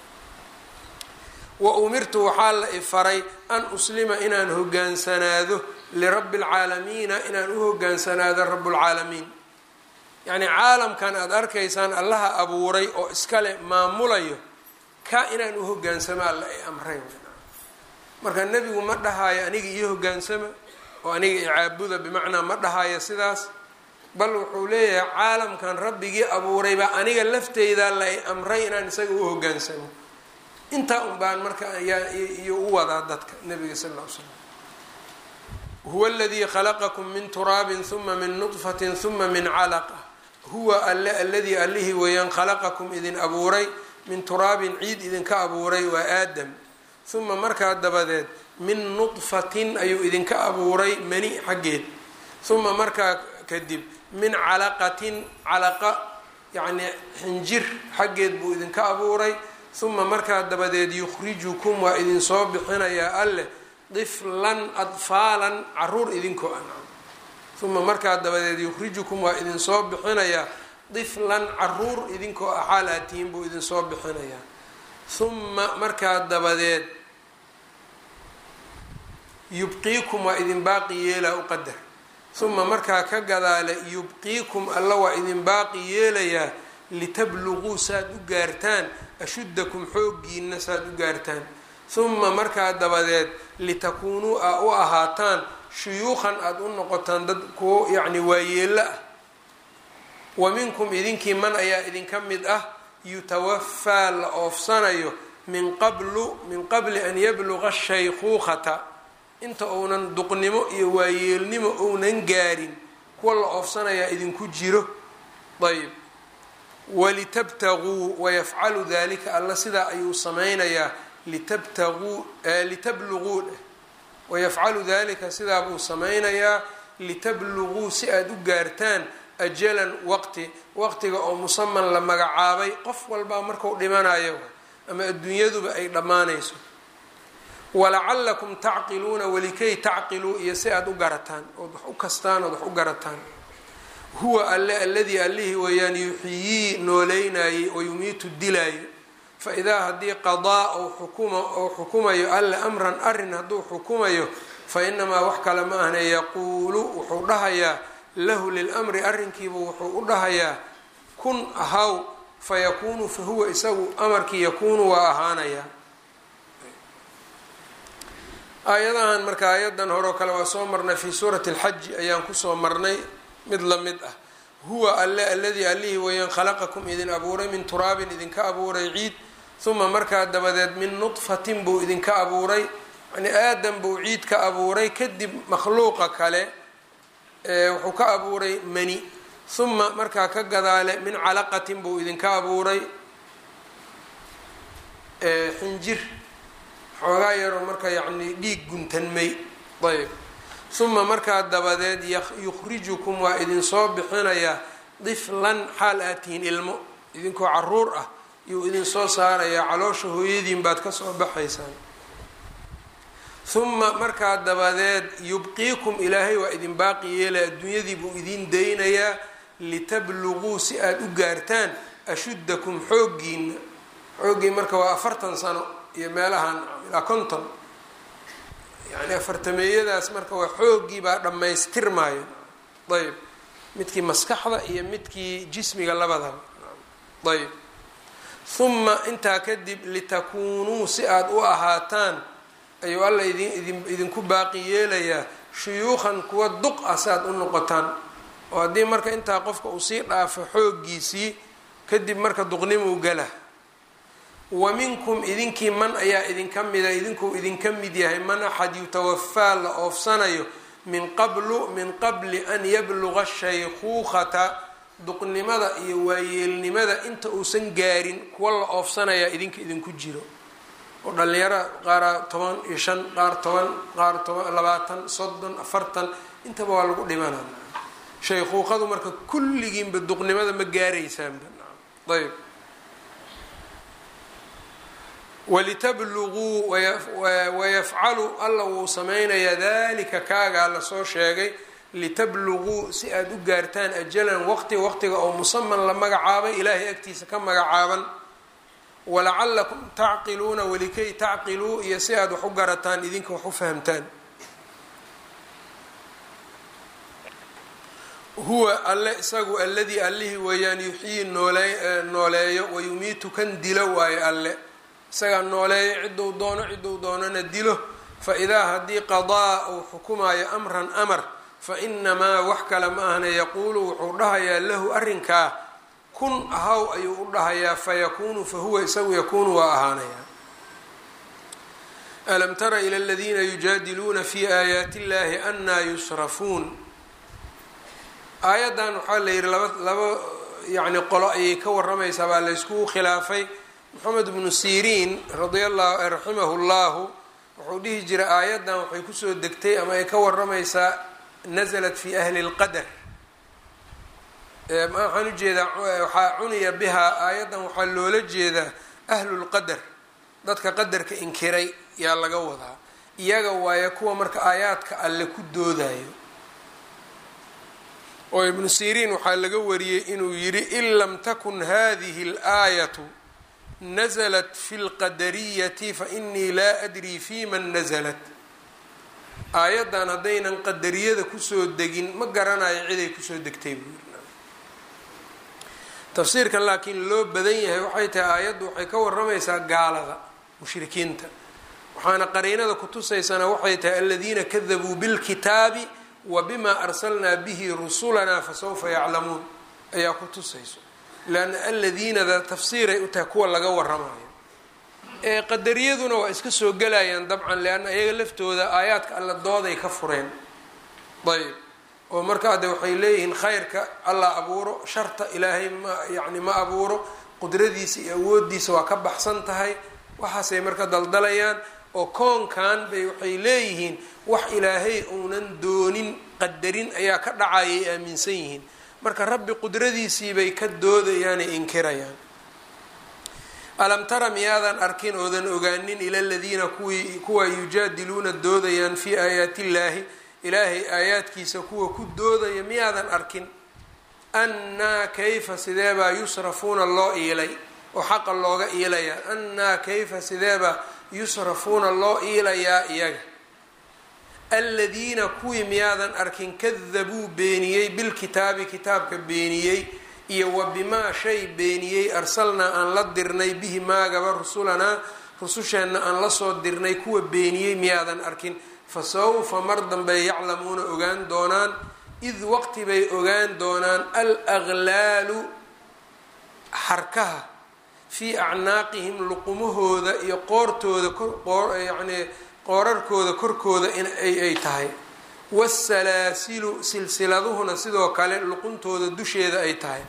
wa umirtu waxaa la ifaray an uslima inaan hogaansanaado lirabbi alcaalamiina inaan u hogaansanaado rabbulcaalamiin yacnii caalamkan aada arkaysaan allaha abuuray oo iskale maamulayo ka inaan u hogaansamo alla ay amrayn marka nebigu ma dhahaayo aniga iyo hogaansama oo aniga icaabuda bimacnaa ma dhahaayo sidaas bal wuxuu leeyahay caalamkan rabbigii abuuray baa aniga lafteydaa la amray inaan isaga u hogaansamo intaa un baan marka iyo u wadaa dadka nabiga sal ll ly slam huwa aladii khalaqakum min turaabin huma min nudfatin huma min calaqa huwa alle aladii allihii weeyaan khalaqakum idin abuuray min turaabin ciid idinka abuuray waa aadam huma markaa dabadeed min nudfatin ayuu idinka abuuray mani xaggeed huma markaa kadib min calaqatin calaqa yacnii xinjir xaggeed buu idinka abuuray huma markaa dabadeed yukhrijukum waa idinsoo bixinayaa alleh diflan adfaalan caruur idinkoo an uma markaa dabadeed yukhrijukum waa idinsoo bixinayaa diflan caruur idinkoo axaal aatihiin buu idinsoo bixinayaa huma markaa dabadeed yubqiikum waa idin baaqi yeelaa u qadar uma markaa ka gadaale yubqiikum alla waa idin baaqi yeelayaa litabluguu saad u gaartaan ashuddakum xooggiina saad u gaartaan uma markaa dabadeed litakuunuu aa u ahaataan shuyuukhan aada u noqotaan dad kuwo yacni waayeello ah wa minkum idinkii man ayaa idinka mid ah yutawafaa la oofsanayo min qablu min qabli an yabluqa shaykhuukhata inta uunan duqnimo iyo waayeelnimo ounan gaarin kuwa la oofsanayaa idinku jiro ayb walitabtaguu wayafcalu dalika alla sidaa ayuu sameynayaa litabtaguu litabluguu dheh wayafcalu dalika sidaa buu sameynayaa litabluguu si aada u gaartaan ajalan waqti waqtiga oo musaman la magacaabay qof walbaa marku dhimanayo ama adduunyaduba ay dhammaanayso walacalakum tacqiluuna walikay tacqiluu iyo si aada u garataan ood wax u kastaan ood wax u garataan huwa alle alladii allihii weeyaan yuxyii nooleynayey oo yumiitu dilaayo fa idaa haddii qadaa ou xukuma ou xukumayo alle amran arrin hadduu xukumayo fa inamaa wax kale ma ahna yaquulu wuxuu dhahayaa lahu lilamri arrinkiibu wuxuu u dhahayaa kun ahaw fa yakuunu fa huwa isagu amarkii yakuunu waa ahaanayaa aayadahan marka aayadan horeo kale waa soo marnay fii suurati alxaji ayaan kusoo marnay mid la mid ah huwa alle alladii allihii weeyaan khalaqakum idin abuuray min turaabin idinka abuuray ciid uma markaa dabadeed min nudfatin buu idinka abuuray yani aadam buu ciid ka abuuray kadib makhluuqa kale wuxuu ka abuuray mani uma markaa ka gadaale min calaqatin buu idinka abuuray xinjir xoogaa yaroo marka yacni dhiig guntanmay ayb uma markaa dabadeed yukhrijukum waa idinsoo bixinayaa diflan xaal aad tihiin ilmo idinkoo caruur ah yuu idinsoo saarayaa caloosha hooyadiin baad kasoo baxaysaan uma markaa dabadeed yubqiikum ilaahay waa idin baaqi yeelaya adduunyadii buu idin daynayaa litabluguu si aada u gaartaan ashuddakum xooggiina xooggii marka waa afartan sano iyo meelahan ilaa konton yani afartameeyadaas marka waa xooggii baa dhammaystirmaayo ayb midkii maskaxda iyo midkii jismiga labadaba ayb uma intaa kadib litakuunuu si aada u ahaataan ayuu alla idin idin idinku baaqi yeelayaa shuyuukhan kuwa duq ah si aad u noqotaan oo haddii marka intaa qofka uu sii dhaafo xooggiisii kadib marka duqnimuu gala wa minkum idinkii man ayaa idinka mida idinkuu idinka mid yahay man axad yutawafaa la oofsanayo min qablu min qabli an yabluqa shaykhuukhata duqnimada iyo waayeelnimada inta uusan gaarin kuwa la oofsanayaa idinka idinku jiro oo dhalinyaro qaara toban iyo shan qaar toban qaar toban labaatan soddon afartan intaba waa lagu dhimanaa shaykhuuqadu marka kulligiinba duqnimada ma gaaraysaanba ayb walitabluguu wayafcalu alla wuu sameynayaa dalika kaagaa lasoo sheegay litabluguu si aada u gaartaan ajalan waqti waqtiga oo musaman la magacaabay ilaahay agtiisa ka magacaaban walacalakum tacqiluuna walikay tacqiluu iyo si aada wax u garataan idinka wax u fahamtaan huwa alle isagu alladii allihii weeyaan yuxyii noole nooleeyo wayumiitu kan dilo waayo alle isagaa nooleeyo ciduu doono ciduu doonana dilo fa idaa haddii qadaa uu xukumaayo amran amar fa inamaa wax kale ma ahna yaquulu wuxuu dhahayaa lahu arrinkaa kun ahaw ayuu u dhahayaa fayakuunu fahuwa isagu yakuunu waa ahaanayaa alam tara ila aladiina yujaadiluuna fi aayaati illahi anaa yusrafuun aayaddan waxaa la yidhi laba laba yacni qolo ayay ka waramaysaa baa layskugu khilaafay moxamed bnu siriin radia llahu raximahu llahu wuxuu dhihi jiray aayaddan waxay kusoo degtay ama ay ka waramaysaa nasalat fi ahli lqadar waxaan ujeedaa waxaa cuniya bihaa aayaddan waxaa loola jeedaa ahlu lqadar dadka qadarka inkiray yaa laga wadaa iyaga waaye kuwa marka aayaadka alle ku doodayo oo ibnu siriin waxaa laga wariyey inuu yidhi in lam takun hadihi اlaayatu naزlat fi lqadariyati fainii laa adrii fi man naزlat aayaddan haddaynan qadariyada kusoo degin ma garanayo ciday kusoo degtay buu yiri tafsiirkan laakiin loo badan yahay waxay tahay aayaddu waxay ka waramaysaa gaalada mushrikiinta waxaana qariinada kutusaysana waxay tahay aladiina kadabuu bilkitaabi wa bima arsalnaa bihi rusulanaa fasawfa yaclamuun ayaa ku tusayso leanna aladiinada tafsiiray u tahay kuwa laga waramayo ee qadariyaduna waa iska soo gelayaan dabcan leanna iyaga laftooda aayaadka alla dooday ka fureen ayb oo markaa de waxay leeyihiin khayrka alla abuuro sharta ilaahay ma yacni ma abuuro qudradiisa iyo awoodiisa waa ka baxsan tahay waxaasay marka daldalayaan oo koonkan bay waxay leeyihiin wax ilaahay uunan doonin qadarin ayaa ka dhacayay aaminsan yihiin marka rabbi qudradiisiibay ka doodayaanay inkirayaan alam tara miyaadan arkin oodan ogaanin ila ladiina kuwii kuwa yujaadiluuna doodayaan fii aayaati illaahi ilaahay aayaadkiisa kuwa ku doodaya miyaadan arkin annaa kayfa sideebaa yusrafuuna loo iilay oo xaqa looga iilayaa annaa kayfa sideebaa yusrafuuna loo iilayaa iyaga aladiina kuwii miyaadan arkin kadabuu beeniyey bilkitaabi kitaabka beeniyey iyo wa bimaa shay beeniyey arsalnaa aan la dirnay bihi maagaba rusulanaa rususheenna aan lasoo dirnay kuwa beeniyey miyaadan arkin fa sawfa mar dambey yaclamuuna ogaan doonaan id waqti bay ogaan doonaan al aglaalu xarkaha fii acnaaqihim luqumahooda iyo qoortooda yacnii qoorarkooda korkooda in ay tahay waasalaasilu silsiladuhuna sidoo kale luquntooda dusheeda ay tahay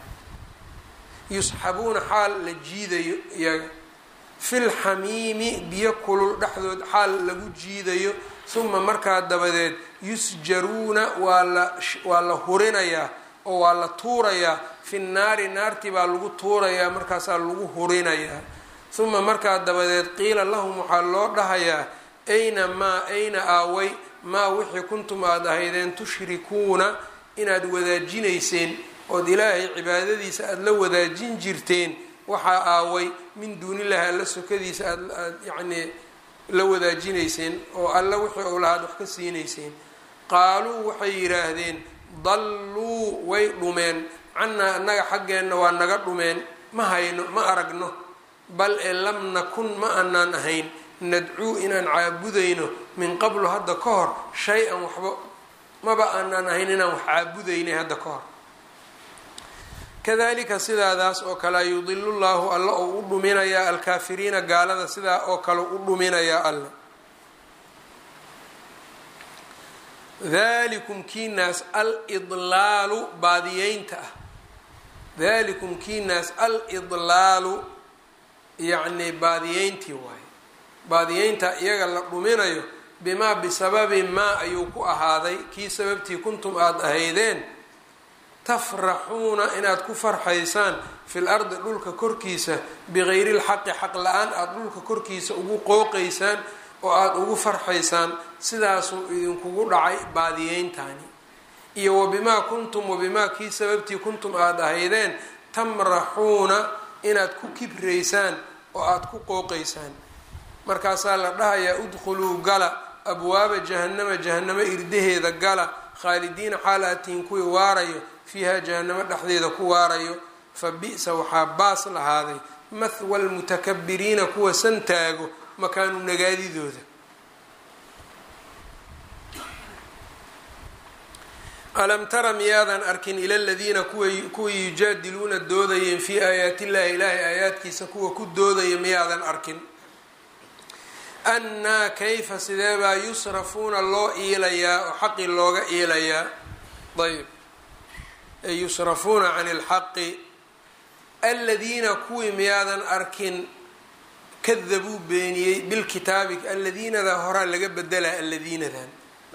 yusxabuuna xaal la jiidayo iyaga fil xamiimi biyo kulul dhexdood xaal lagu jiidayo uma markaa dabadeed yusjaruuna waa la waa la hurinayaa oo waa la tuurayaa fi naari naartii baa lagu tuurayaa markaasaa lagu hurinayaa uma markaa dabadeed qiila lahum waxaa loo dhahayaa ayna maa ayna aaway maa wixii kuntum aada ahaydeen tushrikuuna inaad wadaajinayseen ood ilaahay cibaadadiisa aada la wadaajin jirteen waxaa aaway min duunillahi alla sokadiisa aad aad yacnii la wadaajinayseen oo alla wixii ou lahaad wax ka siinayseen qaaluu waxay yidhaahdeen dalluu way dhumeen cannaa annaga xaggeenna waa naga dhumeen ma hayno ma aragno bal ee lam nakun ma anaan ahayn nadcuu inaan caabudayno min qablu hadda ka hor shay-an waxba maba aanaan ahayn inaan wax caabudaynay hadda ka hor kadalika sidaadaas oo kale yudilu llaahu alla ou u dhuminayaa alkaafiriina gaalada sidaa oo kale u dhuminayaa alle dalikum kiinaas alidlaalu baadiyeynta ah dalikum kiinaas alidlaalu yacni baadiyeyntii waaye baadiyeynta iyaga la dhuminayo bimaa bisababi maa ayuu ku ahaaday kii sababtii kuntum aada ahaydeen tafraxuuna inaad ku farxaysaan fil ardi dhulka korkiisa bigayri lxaqi xaq la-aan aada dhulka korkiisa ugu qooqaysaan oo aada ugu farxaysaan sidaasuu idinkugu dhacay baadiyeyntaani iyo wabimaa kuntum wabimaa kii sababtii kuntum aada ahaydeen tamraxuuna inaad ku kibraysaan oo aada ku qooqaysaan markaasaa la dhahayaa udkhuluu gala abwaaba jahannama jahannamo irdaheeda gala khaalidiina xaal aatihin kuwii waarayo fiiha jahannamo dhexdeeda ku waarayo fa bi-sa waxaa baas lahaaday mathwa lmutakabiriina kuwa santaago makaanu nagaadidooda alam tara miyaadan arkin ila ladiina kuwii yujaadiluuna doodayeen fii aayaati illahi ilaahay aayaadkiisa kuwa ku doodaya miyaadan arkin annaa kayfa sideebaa yusrafuuna loo iilayaa oo xaqi looga iilayaa ayb ay yusrafuuna can ilxaqi aladiina kuwii miyaadan arkin kadabuu beeniyey bilkitaabi aladiinada horaa laga bedelaa aladiinadan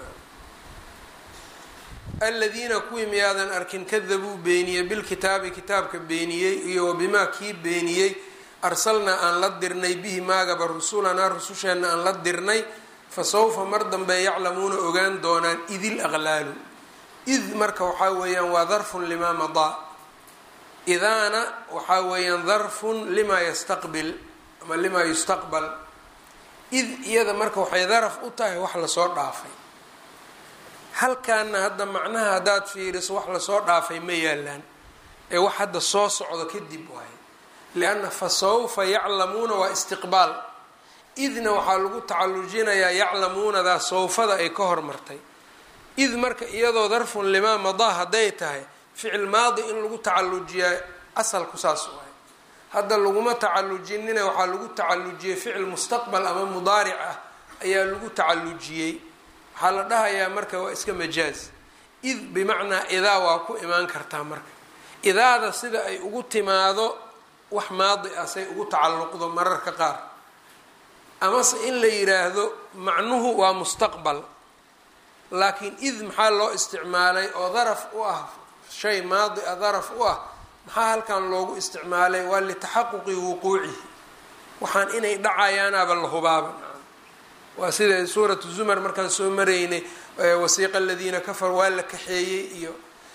aladiina kuwii miyaadan arkin kadabuu beeniyey bilkitaabi kitaabka beeniyey iyo wabimaa kii beeniyey arsalnaa aan la dirnay bihi maagaba rusulanaa rususheenna aan la dirnay fa sawfa mar dambe yaclamuuna ogaan doonaan idil aqlaalu id marka waxaa weeyaan waa darfun limaa madaa idaana waxaa weeyaan darfun limaa yastaqbil ama limaa yustaqbal id iyada marka waxay daraf u tahay wax lasoo dhaafay halkaana hadda macnaha haddaad fiiriso wax lasoo dhaafay ma yaalaan ee wax hadda soo socdo kadib waayo lianna fa sawfa yaclamuuna waa istiqbaal idna waxaa lagu tacallujinayaa yaclamuunadaa sawfada ay ka hormartay id marka iyadoo darfun limaa madaa hadday tahay ficil maadi in lagu tacallujiyaa asalku saas waayo hadda laguma tacallujinina waxaa lagu tacallujiyey ficil mustaqbal ama mudaaric ah ayaa lagu tacallujiyey waxaa la dhahayaa marka waa iska majaaz id bimacnaa idaa waa ku imaan kartaa marka idaada sida ay ugu timaado wax maadi ah say ugu tacalluqdo mararka qaar amase in la yiraahdo macnuhu waa mustaqbal laakiin id maxaa loo isticmaalay oo daraf u ah shay maadi a daraf u ah maxaa halkan loogu isticmaalay waa litaxaquqi wuquucihi waxaan inay dhacayaanaaba la hubaaba waa sida suuratu zumar markaan soo maraynay wasiiqa aladiina kafar waa la kaxeeyey iyo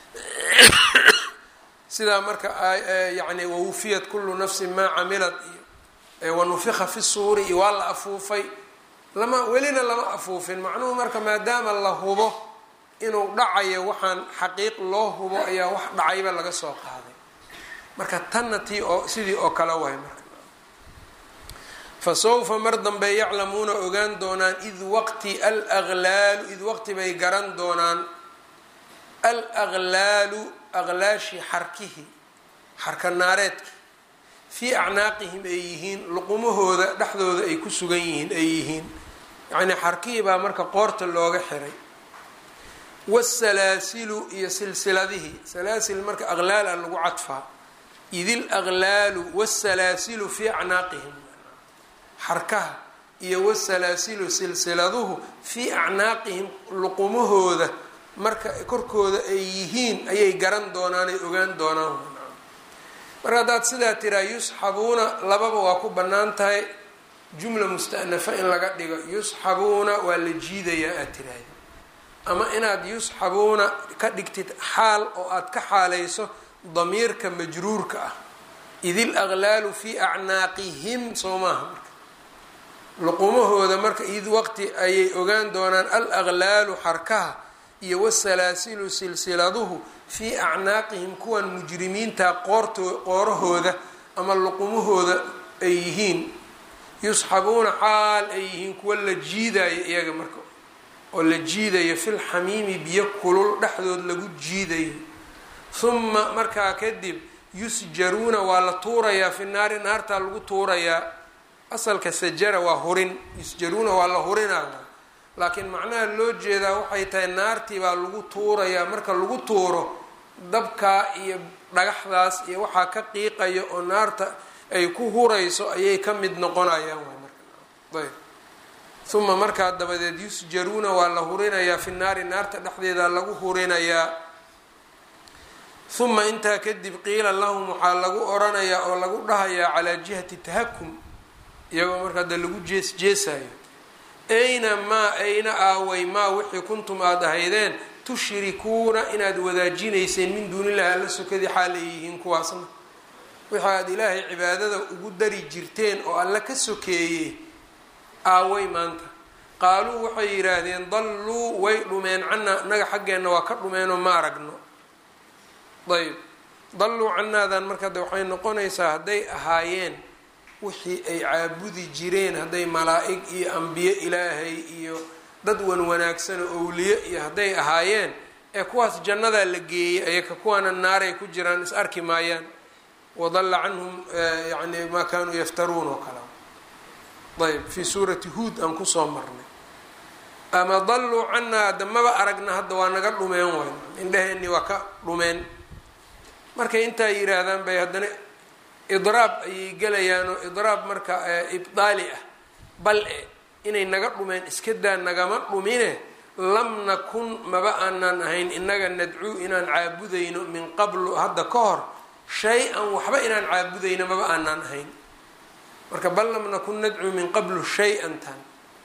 sidaa marka yani wawufiyat kullu nafsin maa camilat iyo wanufika fi suuri iyo waa la afuufay lama welina lama afuufin macnuhu marka maadaama la hubo inuu dhacayo waxaan xaqiiq loo hubo ayaa wax dhacayba laga soo qaaday marka tanna tii oo sidii oo kale waay marka fa sawfa mar dambe yaclamuuna ogaan doonaan id waqti alaqlaalu id waqti bay garan doonaan alaqlaalu aqlaashi xarkihi xarka naareedki fii acnaaqihim ay yihiin luqumahooda dhexdooda ay ku sugan yihiin ay yihiin yacnii xarkihii baa marka qoorta looga xiray wasalaasilu iyo silsiladihii salaasil marka aqlaal a lagu cadfaa idil aqlaalu wasalaasilu fii acnaaqihim xarkaha iyo wasalaasilu silsiladuhu fii acnaaqihim luqumahooda marka korkooda ay yihiin ayay garan doonaan ay ogaan doonaan marka haddaad sidaa tiraa yusxabuuna lababa waa ku bannaan tahay jumla musta'nafa in laga dhigo yusxabuuna waa la jiidayaa aad tiraahda ama inaad yusxabuuna ka dhigtid xaal oo aad ka xaalayso damiirka majruurka ah idil aqlaalu fii acnaaqihim soo maaha marka luqumahooda marka id waqti ayay ogaan doonaan al aqlaalu xarkaha iyo wasalaasilu silsiladuhu fii acnaaqihim kuwan mujrimiinta qoorto qoorahooda ama luqumahooda ay yihiin yusxabuuna xaal ay yihiin kuwa la jiidayo iyaga marka oo la jiidayo fil xamiimi biyo kulul dhexdood lagu jiidayo huma markaa kadib yusjaruuna waa la tuurayaa fi naari naartaa lagu tuurayaa asalka sajara waa hurin yusjaruuna waa la hurinaya laakiin macnaha loo jeedaa waxay tahay naartii baa lagu tuurayaa marka lagu tuuro dabkaa iyo dhagaxdaas iyo waxaa ka qiiqaya oo naarta ay ku hurayso ayay ka mid noqonayaan waa marka ayb uma markaa dabadeed yusjaruuna waa la hurinayaa fi naari naarta dhexdeeda lagu hurinayaa uma intaa kadib qiila lahum waxaa lagu oranayaa oo lagu dhahayaa calaa jihati tahakum iyagoo markaa de lagu jees jeesayo ayna maa ayna aaway maa wixii kuntum aada ahaydeen tushrikuuna inaad wadaajinayseen min duunillahi alla sokadii xaal ay yihiin kuwaasna wixii aada ilaahay cibaadada ugu dari jirteen oo alla ka sokeeyey aaway maanta qaaluu waxay yidhaahdeen dalluu way dhumeen cannaa naga xaggeenna waa ka dhumeenoo ma aragno ayb dalluu cannaadan marka de waxay noqonaysaa hadday ahaayeen wixii ay caabudi jireen hadday malaa-ig iyo ambiye ilaahay iyo dad wan wanaagsan oo owliye iyo hadday ahaayeen ee kuwaas jannadaa la geeyey ayaka kuwaana naaray ku jiraan is arki maayaan wadalla canhum yani maa kaanuu yaftaruun oo kale ayb fii suurati huod aan kusoo marnay ama dalluu canaa hadda maba aragna hadda waa naga dhumeen wayn indhaheenii waa ka dhumeen markay intaa yiraahdaan bay haddana idraab ayay gelayaan oo idraab marka ibdaali ah bal e inay naga dhumeen iska daa nagama dhumine lam nakun maba aanaan ahayn inaga nadcuu inaan caabudayno min qablu hadda ka hor shay-an waxba inaan caabudayno maba aanaan ahayn marka bal lam nakun nadcuu min qablu shay-an tan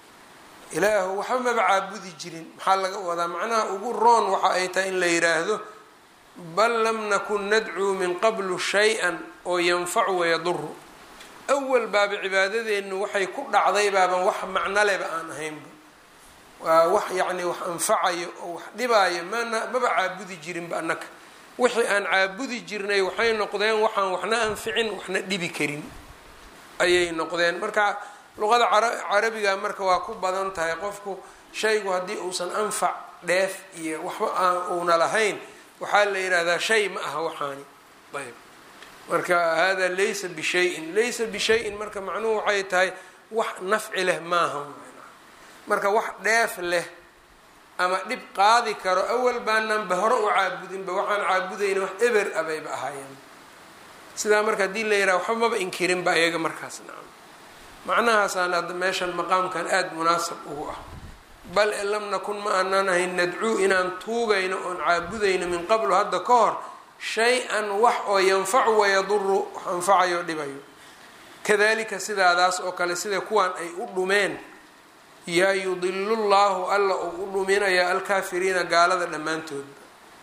ilaahu waxba maba caabudi jirin maxaa laga wadaa macnaha ugu roon waxa ay tahay in la yidhaahdo bal lam nakun nadcuu min qablu shay-an oo yanfacu wayaduru awal baaba cibaadadeennu waxay ku dhacday baaban wax macno leba aan ahaynba waa wax yacni wax anfacayo oo wax dhibaayo mana maba caabudi jirinba annaka wixii aan caabudi jirnay waxay noqdeen waxaan waxna anficin waxna dhibi karin ayay noqdeen marka luqada carabiga marka waa ku badan tahay qofku shaygu haddii uusan anfac dheef iyo waxba aan uuna lahayn waxaa la yidhaahdaa shay ma aha waxaani ayb marka hada laysa bishayin laysa bishayin marka macnuhu waxay tahay wax nafci leh maaha marka wax dheef leh ama dhib qaadi karo awal baananba hore u caabudinba waxaan caabudayna wax eber abayba ahaayeen sidaa marka haddii la yidhaha waxba maba inkirinba ayaga markaas nacam macnahaasaan hadda meeshan maqaamkan aada munaasab ugu ah bal e lam nakun ma aanaan ahayn nadcuu inaan tuugayno oon caabudayno min qablu hadda ka hor shay-an wax oo yanfacu wayaduru wax anfacayo dhibayo kadalika sidaadaas oo kale sida kuwaan ay u dhumeen yaa yudilu llahu alla uu u dhuminayaa alkaafiriina gaalada dhammaantoodba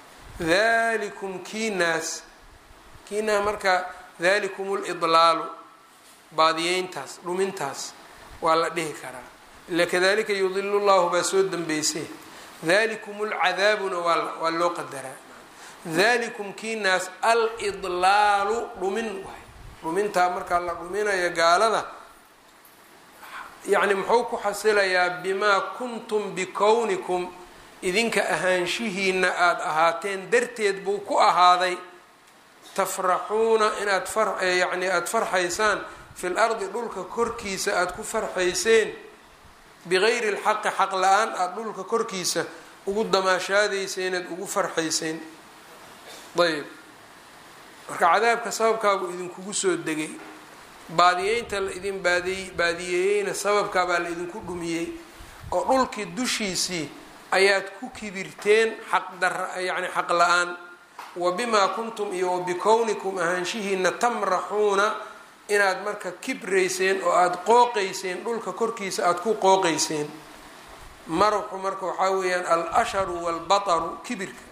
dalikum kiinaas kiinaa marka dalikum lidlaalu baadiyeyntaas dhumintaas waa la dhihi karaa ila kadalika yudilu llahu baa soo dambeysay dalikum lcadaabuna waa waa loo qadaraa dalikum kiinaas alidlaalu dhumin waay dhumintaa markaa la dhuminayo gaalada yacni muxuu ku xasilayaa bimaa kuntum bikownikum idinka ahaanshihiina aada ahaateen darteed buu ku ahaaday tafraxuuna inaad far yacni aada farxaysaan fil ardi dhulka korkiisa aada ku farxayseen bigayri lxaqi xaq la-aan aada dhulka korkiisa ugu damaashaadayseen aad ugu farxayseen ayb marka cadaabka sababkaabuu idinkugu soo degay baadiyeynta la idin baadiy baadiyeeyeyna sababkaabaa la idinku dhumiyey oo dhulkii dushiisii ayaad ku kibirteen xaqdara yacni xaq la-aan wa bimaa kuntum iyo wa bikownikum ahaanshihiina tamraxuuna inaad marka kibrayseen oo aada qooqayseen dhulka korkiisa aada ku qooqayseen maraxu marka waxaa weeyaan al asharu waalbataru kibirka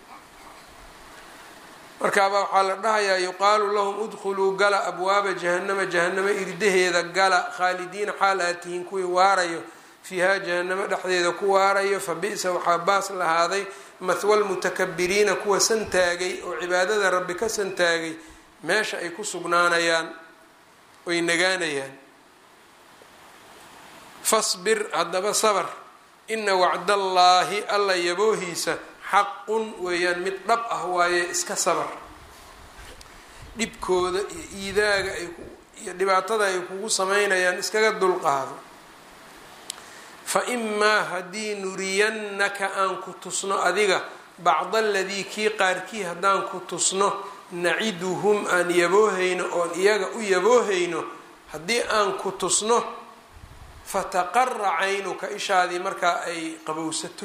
markaabaa waxaa la dhahayaa yuqaalu lahum udkhuluu gala abwaaba jahanama jahanamo irdaheeda gala khaalidiina xaal aad tihiin kuwii waarayo fiihaa jahanamo dhexdeeda ku waarayo fa bi-sa waxaa baas lahaaday mahwal mutakabiriina kuwa santaagay oo cibaadada rabbi ka santaagay meesha ay ku sugnaanayaan oy nagaanayaan fasbir haddaba sabar ina wacdallaahi alla yaboohiisa xaqun weeyaan mid dhab ah waaye iska sabar dhibkooda iyo iidaaga ay iyo dhibaatada ay kugu sameynayaan iskaga dulqaado fa imaa haddii nuriyannaka aan ku tusno adiga bacda aladii kii qaarkii haddaan ku tusno naciduhum aan yaboohayno oon iyaga u yaboohayno haddii aan ku tusno fataqara caynuka ishaadii markaa ay qabowsato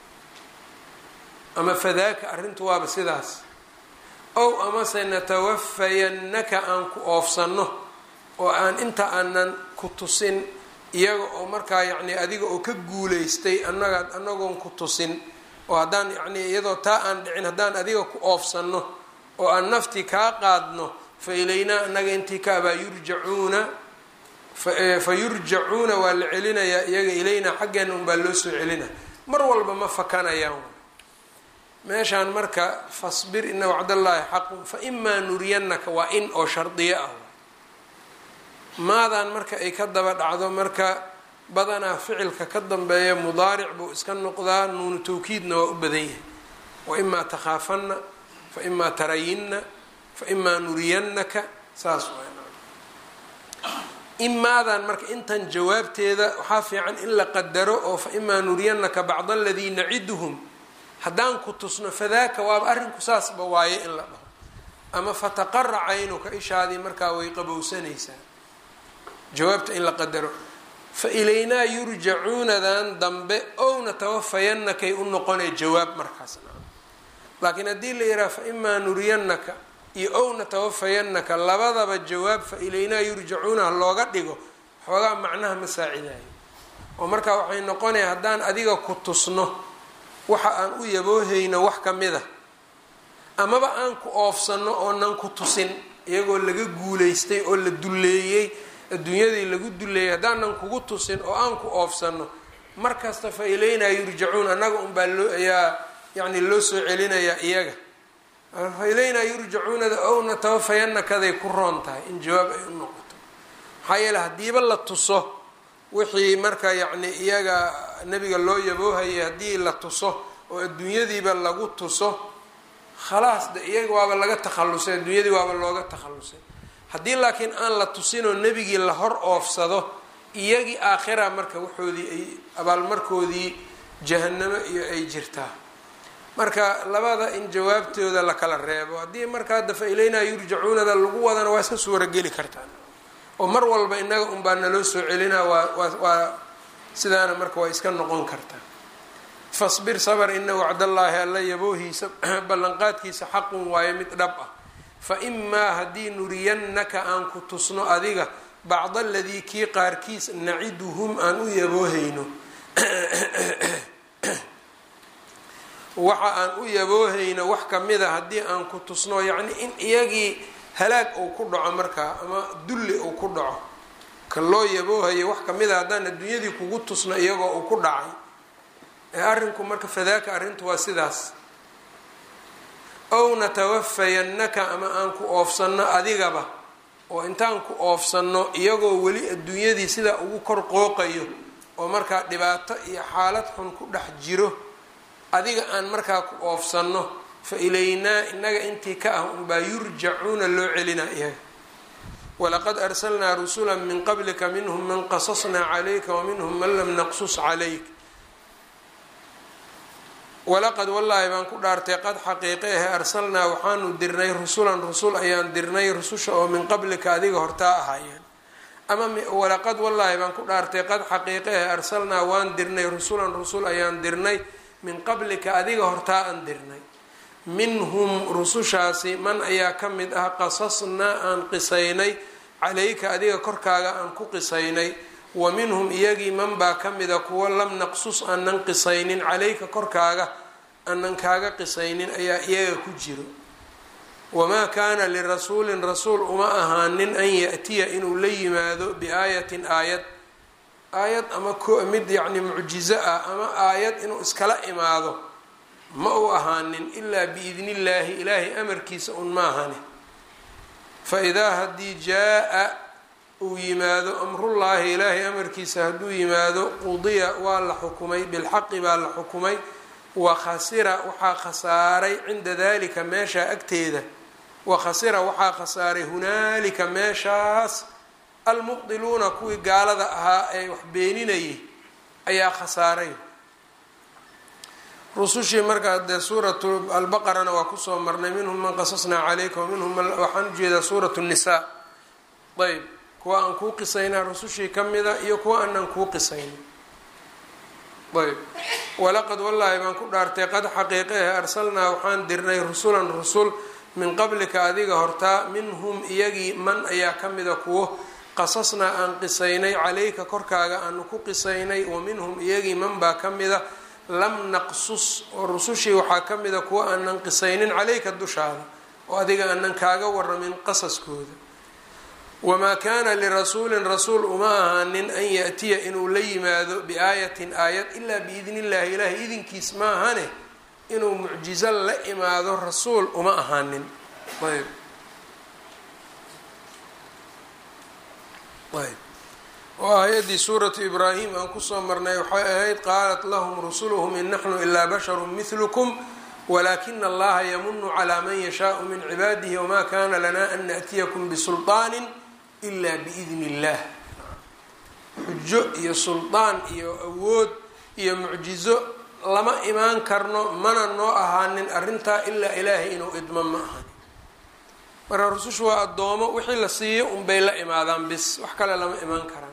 ama fadaaka arrintu waaba sidaas ow amase natawafayannaka aan ku oofsanno oo aan inta aanan ku tusin iyaga oo markaa yacni adiga oo ka guulaystay annaga annagoon ku tusin oo haddaan yacni iyadoo taa aan dhicin haddaan adiga ku oofsanno oo aan naftii kaa qaadno fa ilaynaa annaga intii ka abaa yurjacuuna fa yurjacuuna waa la celinayaa iyaga ilaynaa xaggeena unbaa loo soo celina mar walba ma fakanayaan meeshaan marka fasbir ina wacdallaahi xaqun fa imaa nuriyannaka waa in oo shardiyo ah maadaan marka ay ka daba dhacdo marka badanaa ficilka ka dambeeya mudaaric buu iska noqdaa nuunu tawkiidna waa u badan yahay waimaa takhaafanna faimaa tarayinna faimaa nuriyannaka saas imaadan marka intan jawaabteeda waxaa fiican in la qadaro oo faimaa nuriyannaka bacd aladii naciduhum haddaan ku tusno fadaaka waaba arrinku saasba waaye in la dhaho ama fataqara caynuka ishaadii markaa way qabowsanaysaa jawaabta in la qadaro fa ilaynaa yurjacuunadan dambe owna tawafayanakay u noqonay jawaab markaas laakiin haddii la yidhaha fa imaa nuriyannaka iyo owna tawafayanaka labadaba jawaab fa ilaynaa yurjacuunaha looga dhigo xoogaa macnaha ma saacidayo oo markaa waxay noqonaya haddaan adiga ku tusno waxa aan u yaboohayno wax ka mid a amaba aan ku oofsano oonan ku tusin iyagoo laga guulaystay oo la dulleeyey adduunyadii lagu dulleeyay haddaanan kugu tusin oo aan ku oofsano markasta fa ilaynaa yurjacuun annaga unbaa loo ayaa yacni loo soo celinayaa iyaga fa ilaynaa yurjacuunada owna tawafayanakaday ku roon tahay in jawaab ay u noqoto maxaa yeele haddiiba la tuso wixii marka yacni iyaga nebiga loo yaboohayay haddii la tuso oo adduunyadiiba lagu tuso khalaas de iyaga waaba laga takhallusay adduunyadii waaba looga takhallusay haddii laakiin aan la tusinoo nebigii la hor oofsado iyagii aakhira marka waxoodii ay abaalmarkoodii jahanamo iyo ay jirtaa marka labada in jawaabtooda la kala reebo haddii marka hadda fa ilaynaa yurjacuunada lagu wadana waa iska suurageli kartaan oo mar walba inaga unbaa naloo soo celinaa waa waa waa sidaana marka waa iska noqon kartaa fasbir sabr ina wacdallaahi alla yaboohiisa ballanqaadkiisa xaqun waayo mid dhab ah fa imaa haddii nuriyannaka aan ku tusno adiga bacd aladii kii qaarkiis naciduhum aan u yaboohayno waxa aan u yaboohayno wax kamida haddii aan ku tusno yacni in iyagii halaag uu ku dhaco markaa ama dulli uu ku dhaco ka loo yaboohayo wax kamida haddaan adduunyadii kugu tusno iyagoo uu ku dhacay ee arrinku marka fadaaka arrintu waa sidaas ow natawafayannaka ama aan ku oofsanno adigaba oo intaan ku oofsanno iyagoo weli adduunyadii sidaa ugu kor qooqayo oo markaa dhibaato iyo xaalad xun ku dhex jiro adiga aan markaa ku oofsanno fa ilaynaa innaga intii ka ah unbaa yurjacuuna loo celinaa iyaga walaqad arsalnaa rusula min qablika minhum man qasasnaa calayka wa minhum man lam naqsus calayk walaqad wallaahi baan ku dhaartay qad xaqiiqe ahe arsalnaa waxaanu dirnay rusulan rusul ayaan dirnay rususha oo min qablika adiga hortaa ahaayeen ama walaqad wallaahi baan ku dhaartay qad xaqiiqe ahe arsalnaa waan dirnay rusulan rusul ayaan dirnay min qablika adiga hortaa aan dirnay minhum rusushaasi man ayaa ka mid ah qasasnaa aan qisaynay calayka adiga korkaaga aan ku qisaynay wa minhum iyagii man baa ka mida kuwa lam naqsus aanan qisaynin calayka korkaaga aanan kaaga qisaynin ayaa iyaga ku jiro wamaa kaana lirasuulin rasuul uma ahaanin an ya-tiya inuu la yimaado biaayatin aayad aayad ama mid yacni mucjizo ah ama aayad inuu iskala imaado ma u ahaanin ilaa biidni illaahi ilaahay amarkiisa un ma ahani fa idaa haddii jaa-a uu yimaado amrullaahi ilaahay amarkiisa hadduu yimaado qudiya waa la xukumay bilxaqi baa la xukumay wa khasira waxaa khasaaray cinda dalika meeshaa agteeda wa khasira waxaa khasaaray hunaalika meeshaas almubdiluuna kuwii gaalada ahaa ee wax beeninayay ayaa khasaaray rusushii markaa dee suuratu albaqarana waa kusoo marnay minhum man qasasnaa calayka wa minhum man waxaan ujeedaa suuratu nnisaa ayb kuwa aan kuu qisaynaa rusushii ka mida iyo kuwa aanan kuu qisaynin ayb walaqad wallaahi baan ku dhaartay qad xaqiiqehe arsalnaa waxaan dirnay rusulan rusul min qablika adiga hortaa minhum iyagii man ayaa ka mida kuwo qasasnaa aan qisaynay calayka korkaaga aanu ku qisaynay wa minhum iyagii man baa ka mida lam naqsus oo rusushii waxaa ka mida kuwa aanan qisaynin calayka dushaada oo adiga aanan kaaga waramin qasaskooda wamaa kaana lirasuulin rasuul uma ahaanin an ya-tiya inuu la yimaado biaayatin aayad ilaa biidni illaahi ilaahay idinkiis ma ahane inuu mucjizo la imaado rasuul uma ahaanin ayb ayb oo aayaddii suuratu ibraahim aan kusoo marnay waxay ahayd qaalat lahum rusuluhum in naxnu ilaa basharu mihlukum walaakina allaha yamunu calaa man yashaau min cibaadihi wamaa kana lana an naأtiyakum bisulطaani ila biidn اllah xujo iyo suldaan iyo awood iyo mucjizo lama imaan karno mana noo ahaanin arrintaa ilaa ilaahay inuu idmo ma ahan marka rusushu waa addoomo wixii la siiyo unbay la imaadaan bis wax kale lama imaan karaan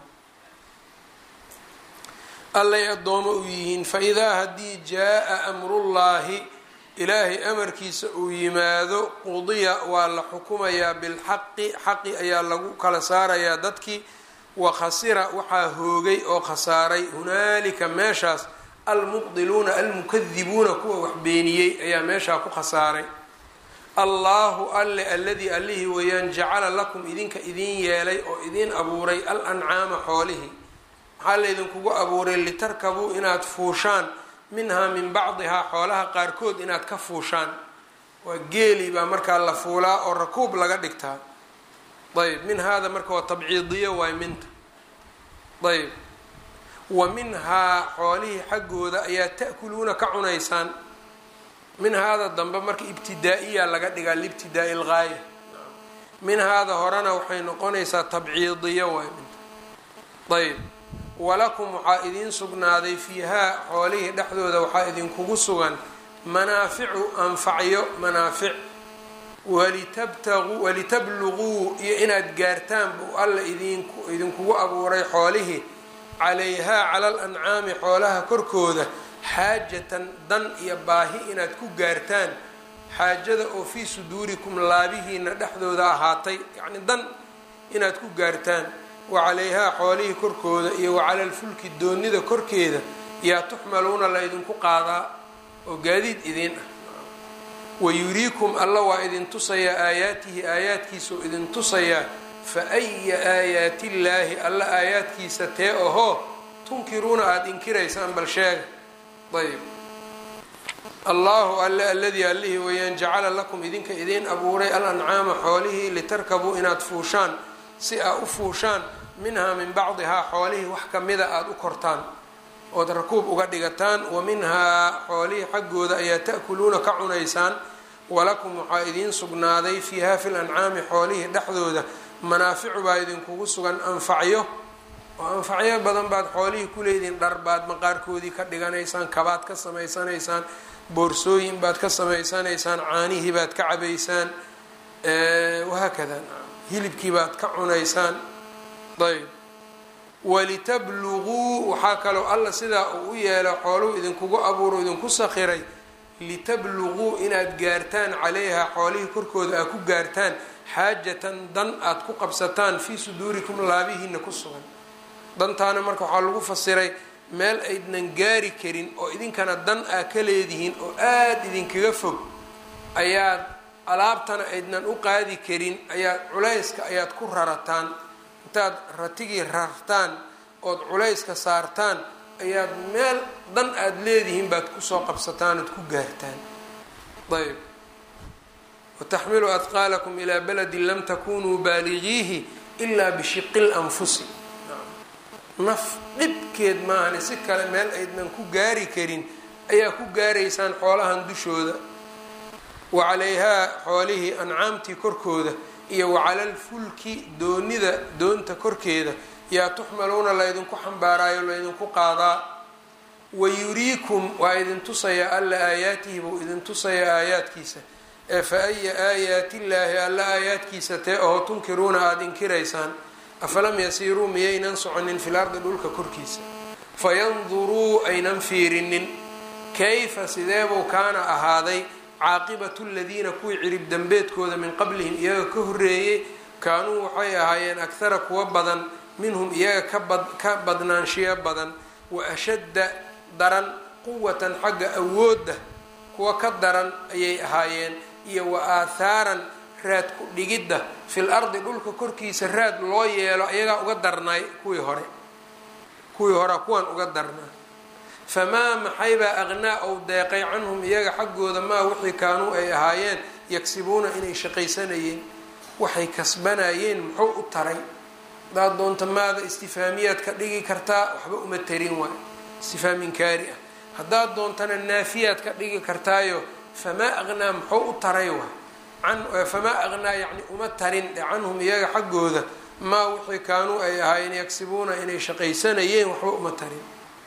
allay addoomo u yihiin fa idaa haddii jaa-a amrullaahi ilaahay amarkiisa uu yimaado qudiya waa la xukumayaa bilxaqi xaqi ayaa lagu kala saarayaa dadkii wa khasira waxaa hoogay oo khasaaray hunaalika meeshaas almubdiluuna almukadibuuna kuwa wax beeniyey ayaa meeshaa ku khasaaray allaahu alle alladii allihii weeyaan jacala lakum idinka idin yeelay oo idin abuuray al ancaama xoolihii maxaa laydinkugu abuuray litarkabuu inaad fuushaan minhaa min bacdihaa xoolaha qaarkood inaad ka fuushaan waa geeli baa markaa la fuulaa oo rakuub laga dhigtaa ayb min haada marka waa tabciidiyo waay minta ayb wa minhaa xoolihii xaggooda ayaa ta'kuluuna ka cunaysaan min haada dambe marka ibtidaa-iya laga dhigaa liibtidaai ilgaaya min haada horena waxay noqonaysaa tabciidiyo waay minta ayb walakum waxaa idiin sugnaaday fiihaa xoolihii dhexdooda waxaa idinkugu sugan manaaficu anfacyo manaafic walitabtaquu walitabluguu iyo inaad gaartaan buu alla idinku idinkugu abuuray xoolihii calayhaa cala al ancaami xoolaha korkooda xaajatan dan iyo baahi inaad ku gaartaan xaajada oo fii suduurikum laabihiina dhexdooda ahaatay yacni dan inaad ku gaartaan wa calayhaa xoolihii korkooda iyo wa cala alfulki doonida korkeeda yaa tuxmaluuna la ydinku qaadaa oo gaadiid idiin ah wayuriikum alla waa idin tusayaa aayaatihi aayaadkiisao idin tusayaa fa aya aayaati illaahi alla aayaadkiisa tee ahoo tunkiruuna aada inkiraysaan bal sheega ayb allahu alle alladii allihii weeyaan jacala lakum idinka idiin abuuray al ancaama xoolihii litarkabuu inaad fuushaan si aa u fuushaan minhaa min bacdihaa xoolihii wax kamida aada u kortaan ood rakuub uga dhigataan wa minhaa xoolihii xaggooda ayaa ta'kuluuna ka cunaysaan walakum waxaa idiin sugnaaday fiiha fil ancaami xoolihii dhexdooda manaaficu baa idinkugu sugan anfacyo oo anfacyo badan baad xoolihii kuleediin dhar baad maqaarkoodii ka dhiganaysaan kabaad ka samaysanaysaan boorsooyin baad ka samaysanaysaan caanihii baad ka cabaysaan wahaakada hilibkii baad ka cunaysaan ayb walitabluguu waxaa kaloo alla sidaa uu u yeelo xooluhu idinkugu abuuro idinku sakhiray litabluguu inaad gaartaan calayha xoolihii korkooda aad ku gaartaan xaajatan dan aad ku qabsataan fii suduurikum laabihiina ku sugan dantaana marka waxaa lagu fasiray meel aydnan gaari karin oo idinkana dan aa ka leedihiin oo aada idinkaga fog ayaad alaabtana aydnan u qaadi karin ayaad culayska ayaad ku rarataan intaad ratigii rartaan ood culayska saartaan ayaad meel dan aada leedihiin baad kusoo qabsataan ood ku gaartaan ayb wataxmilu adqaalakum ilaa baladin lam takunuu baaligiihi ilaa bishiqi lanfusi naf dhibkeed maahani si kale meel aydnan ku gaari karin ayaa ku gaaraysaan xoolahan dushooda wa calayhaa xoolihii ancaamtii korkooda iyo wacalalfulki doonida doonta korkeeda yaa tuxmaluuna laydinku xambaaraayo laydinku qaadaa wayuriikum waa idin tusayaa alla aayaatihi buu idin tusayaa aayaadkiisa ee fa aya aayaatillaahi alla aayaadkiisa tee oo tunkiruuna aada inkiraysaan afalam yasiiruu miyaynan soconin fil ardi dhulka korkiisa fayanduruu aynan fiirinin kayfa sideebuu kaana ahaaday caaqibatu ladiina kuwii cirib dembeedkooda min qablihim iyaga ka horreeyey kaanuu waxay ahaayeen akhara kuwa badan minhum iyaga ka badnaanshiyo badan wa ashadda daran quwatan xagga awoodda kuwa ka daran ayay ahaayeen iyo wa aathaaran raad ku dhigidda fil ardi dhulka korkiisa raad loo yeelo iyagaa uga darnaay kuwii hore kuwii horea kuwan uga darnaa famaa maxaybaa aqnaa ou deeqay canhum iyaga xaggooda maa wixii kaanuu ay ahaayeen yagsibuuna inay shaqaysanayeen waxay kasbanayeen muxuu u taray hadaad doonta maada istifaamiyaad ka dhigi kartaa waxba uma tarin waay istifaam inkaari ah haddaad doontana naafiyaad ka dhigi kartaayo famaa aqnaa muxuu u taray waay famaa aqnaa yani uma tarin canhum iyaga xaggooda maa wixii kaanuu ay ahaayeen yagsibuuna inay shaqaysanayeen waxba uma tarin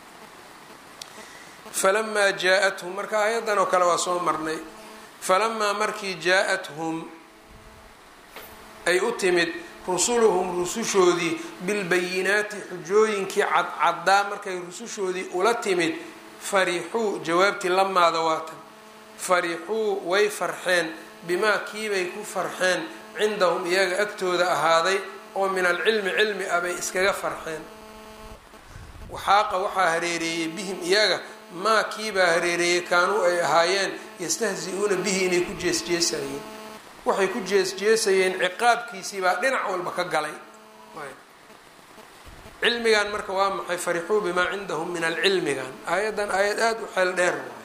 falamaa jaa-athum marka aayaddan oo kale waa soo marnay falamaa markii jaa-athum ay u timid rusuluhum rusushoodii bilbayinaati xujooyinkii cadcaddaa markay rusushoodii ula timid farixuu jawaabtii lamaada waatan farixuu way farxeen bimaa kiibay ku farxeen cindahum iyaga agtooda ahaaday oo min alcilmi cilmi ah bay iskaga farxeen waxaaqa waxaa hareereeyey bihim iyaga maa kiibaa hareereeyey kaanuu ay ahaayeen yastahzi-uuna bihi inay ku jeesjeesayeen waxay ku jeesjeesayeen ciqaabkiisiibaa dhinac walba ka galay cilmigan marka waa maxay farixuu bimaa cindahum min alcilmigan aayaddan aayad aada u xeel dheer waay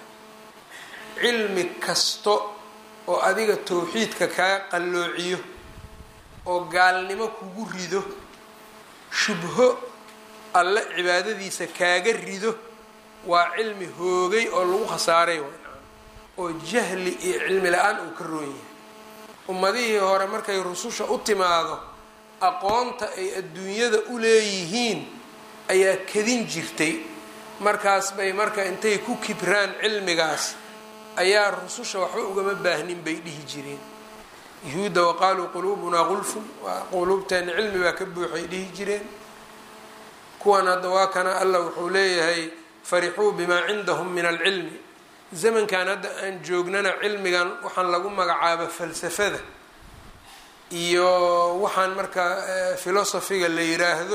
cilmi kasto oo adiga towxiidka kaa qalloociyo oo gaalnimo kugu rido shubho alle cibaadadiisa kaaga rido waa cilmi hoogay oo lagu khasaaray oo jahli iyo cilmi la-aan uu ka roon yahay ummadihii hore markay rususha u timaado aqoonta ay adduunyada u leeyihiin ayaa kadin jirtay markaas bay marka intay ku kibraan cilmigaas ayaa rususha waxba ugama baahnin bay dhihi jireen yuhuudda waqaaluu quluubunaa qulfun waa quluubteena cilmi baa ka buuxay dhihi jireen kuwan hadda waa kana allah wuxuu leeyahay farixuu bimaa cindahum min alcilmi zamankan hadda aan joognana cilmigan waxaan lagu magacaaba falsafada iyo waxaan markaa filosofiga la yiraahdo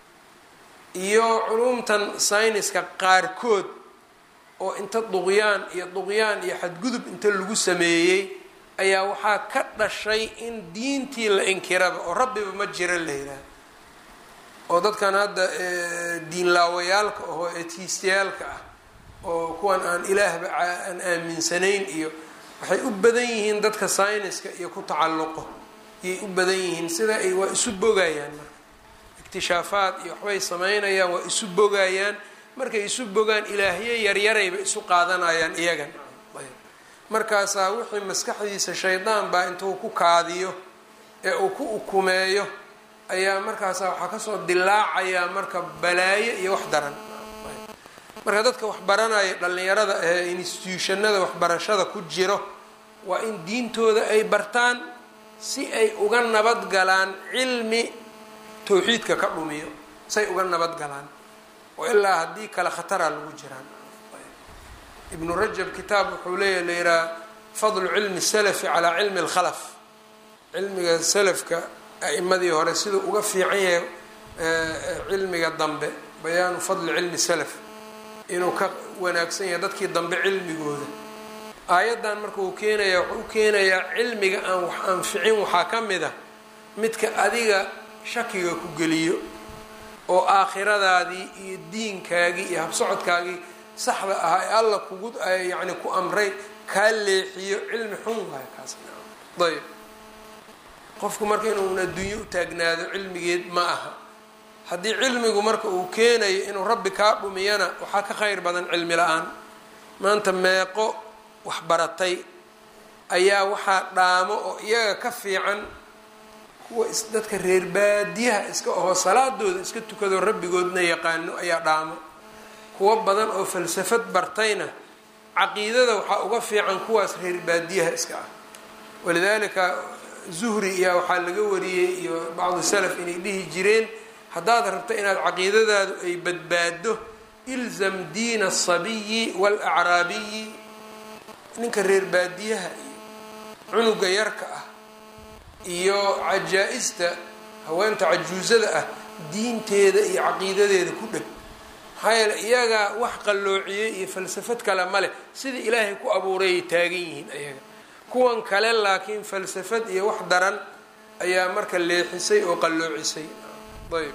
iyo culumtan sayniska qaarkood oo inta duqyaan iyo duqyaan iyo xadgudub inta lagu sameeyey ayaa waxaa ka dhashay in diintii la inkiraba oo rabbiba ma jira la yidhaahdo oo dadkan hadda diinlaawayaalka ahoo etiistayaalka ah oo kuwan aan ilaahba aan aaminsanayn iyo waxay u badan yihiin dadka sayniska iyo ku tacalluqo ayay u badan yihiin sida ay waa isu bogayaan marka ikhtishaafaad iyo waxbay samaynayaan waa isu bogayaan markay isu bogaan ilaahyo yaryarayba isu qaadanayaan iyagan markaasaa wixii maskaxdiisa shaydaan baa intuu ku kaadiyo ee uu ku ukumeeyo ayaa markaasaa waxaa kasoo dilaacayaa marka balaayo iyo wax daran marka dadka waxbaranaya dhallinyarada ee instituushannada waxbarashada ku jiro waa in diintooda ay bartaan si ay uga nabad galaan cilmi towxiidka ka dhumiyo say uga nabad galaan oo ilaa haddii kale khataraa lagu jiraan ibnu rajab kitaab wuxuu leeyahy la yihaha fadlu cilmi salafi calaa cilmi alkhalaf cilmiga salafka a'imadii hore siduu uga fiican yahay cilmiga dambe bayaanu fadli cilmi salaf inuu ka wanaagsan yahay dadkii dambe cilmigooda aayaddan marka uu keenaya wuxuu u keenayaa cilmiga aan wax anficin waxaa ka mid a midka adiga shakiga ku geliyo oo aakhiradaadii iyo diinkaagii iyo habsocodkaagii saxda ahaa ee alla kugu yacni ku amray kaa leexiyo cilmi xun waayo kaas ayb qofku marka inuun adduunyo u taagnaado cilmigeed ma aha haddii cilmigu marka uu keenayo inuu rabbi kaa dhumiyana waxaa ka khayr badan cilmi la-aan maanta meeqo waxbaratay ayaa waxaa dhaamo oo iyaga ka fiican kuwa dadka reer baadiyaha iska ahoo salaadooda iska tukadoo rabbigoodna yaqaano ayaa dhaamo kuwo badan oo falsafad bartayna caqiidada waxaa uga fiican kuwaas reer baadiyaha iska ah walidaalika zuhri iyaa waxaa laga wariyey iyo bacdu salaf inay dhihi jireen haddaad rabto inaad caqiidadaadu ay badbaado ilzam diina asabiyi waalacraabiyi ninka reer baadiyaha iyo cunuga yarka ah iyo cajaa-ista haweenta cajuusada ah diinteeda iyo caqiidadeeda ku dheg maxaa yeele iyagaa wax qalloociyey iyo falsafad kale ma leh sidai ilaahay ku abuurayay taagan yihiin ayaga kuwan kale laakiin falsafad iyo wax daran ayaa marka leexisay oo qalloocisay ayb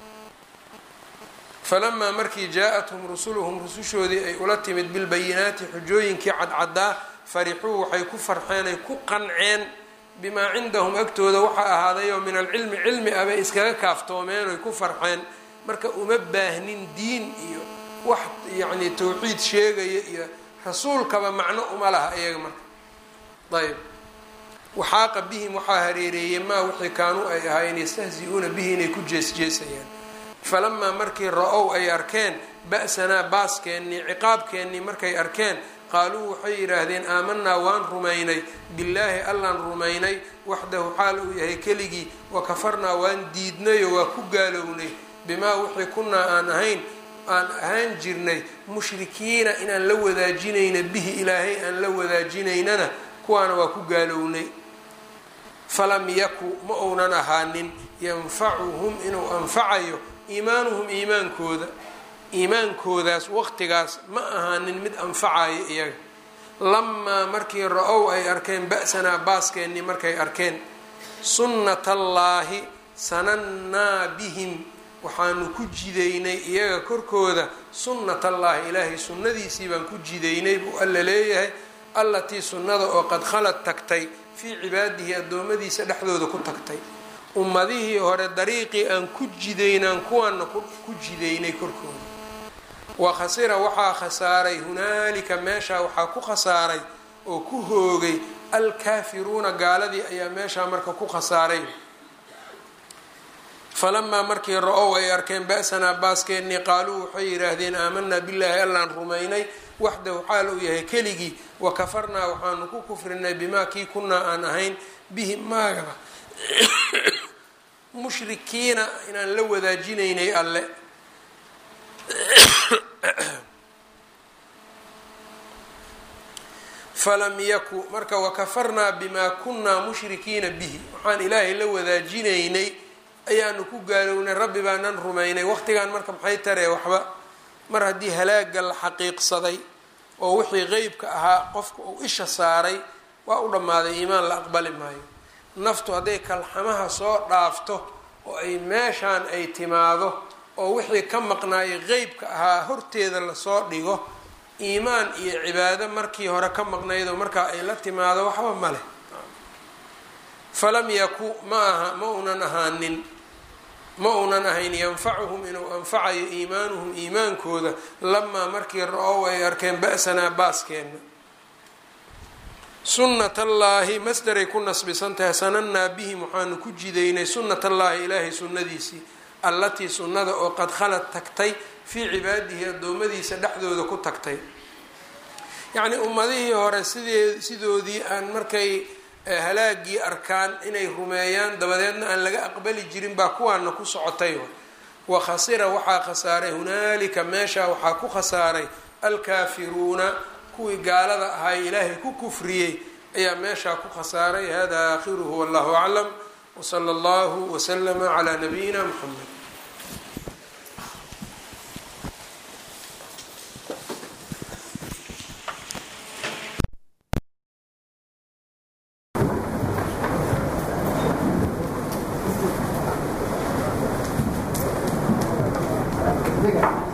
falamaa markii jaa-athum rusuluhum rusushoodii ay ula timid bilbayinaati xujooyinkii cadcaddaa farixuu waxay ku farxeen ay ku qanceen bimaa cindahum agtooda waxaa ahaadayoo min alcilmi cilmi ah bay iskaga kaaftoomeen oy ku farxeen marka uma baahnin diin iyo wax yacni towxiid sheegaya iyo rasuulkaba macno uma laha iyaga marka ayb waxaaqa bihim waxaa hareereeyey maa wixii kaanuu ay ahaayeen yastahzi-uuna bihi inay ku jeesjeesayaan falamaa markii ra-ow ay arkeen ba-sanaa baaskeenii ciqaabkeennii markay arkeen qaaluu waxay yidhaahdeen aamanaa waan rumaynay billaahi allaan rumaynay waxdahu xaal uu yahay keligii wa kafarnaa waan diidnayoo waa ku gaalownay bimaa wixii kunaa aan ahayn aan ahaan jirnay mushrikiina inaan la wadaajinayna bihi ilaahay aan la wadaajinaynana kuwaana waa ku gaalownay falam yaku ma uunan ahaanin yanfacuhum inuu anfacayo iimaanuhum iimaankooda iimaankoodaas waqtigaas ma ahaanin mid anfacayo iyaga lamaa markii ra-ow ay arkeen ba-sanaa baaskeenii markay arkeen sunnatallaahi sanannaa bihim waxaanu ku jidaynay iyaga korkooda sunnatallaahi ilaahay sunnadiisii baan ku jidaynay buu alla leeyahay allatii sunnada oo qad khalad tagtay fii cibaadihi addoommadiisa dhexdooda ku tagtay ummadihii hore dariiqii aan ku jidaynaan kuwaana ku jidaynay korkooda wa khasira waxaa khasaaray hunaalika meeshaa waxaa ku khasaaray oo ku hoogay alkaafiruuna gaaladii ayaa meeshaa marka ku khasaaray falamaa markii ra-ow ay arkeen ba-sanaa baaskeenii qaaluu waxay yidhaahdeen aamanaa billaahi allaan rumaynay waxdahu xaal uu yahay keligii wa kafarnaa waxaanu ku kufrinay bimaa kii kunaa aan ahayn bihi maagaba mushrikiina inaan la wadaajinaynay alle falam yaku marka wakafarnaa bimaa kunaa mushrikiina bihi waxaan ilaahay la wadaajinaynay ayaanu ku gaalownay rabbi baanan rumaynay waqtigan marka maxay taree waxba mar haddii halaaga la xaqiiqsaday oo wixii qeybka ahaa qofka uu isha saaray waa u dhammaaday iimaan la aqbali maayo naftu hadday kalxamaha soo dhaafto oo ay meeshaan ay timaado oo wixii ka maqnaayay qeybka ahaa horteeda lasoo dhigo iimaan iyo cibaado markii hore ka maqnaydoo markaa ay la timaado waxba ma leh falam yaku ma aha ma unan ahaanin ma uunan ahayn yanfacuhum inuu anfacayo iimaanuhum iimaankooda lamaa markii ra-ow ay arkeen ba-sanaa baaskeenna sunnat allaahi masdaray ku nasbisan tahay sanannaa bihim waxaanu ku jidaynay sunnat allaahi ilaahay sunnadiisii allatii sunnada oo qad khalad tagtay fii cibaadihi addoommadiisa dhexdooda ku tagtay yacnii ummadihii hore sidee sidoodii aan markay halaagii arkaan inay rumeeyaan dabadeedna aan laga aqbali jirin baa kuwaana ku socotay wa khasira waxaa khasaaray hunaalika meeshaa waxaa ku khasaaray alkaafiruuna kuwii gaalada ahay ilaahay ku kufriyey ayaa meeshaa ku khasaaray hada aakhiruhu wallahu aclam wsala allahu waslama calaa nabiyina muxamed Diga.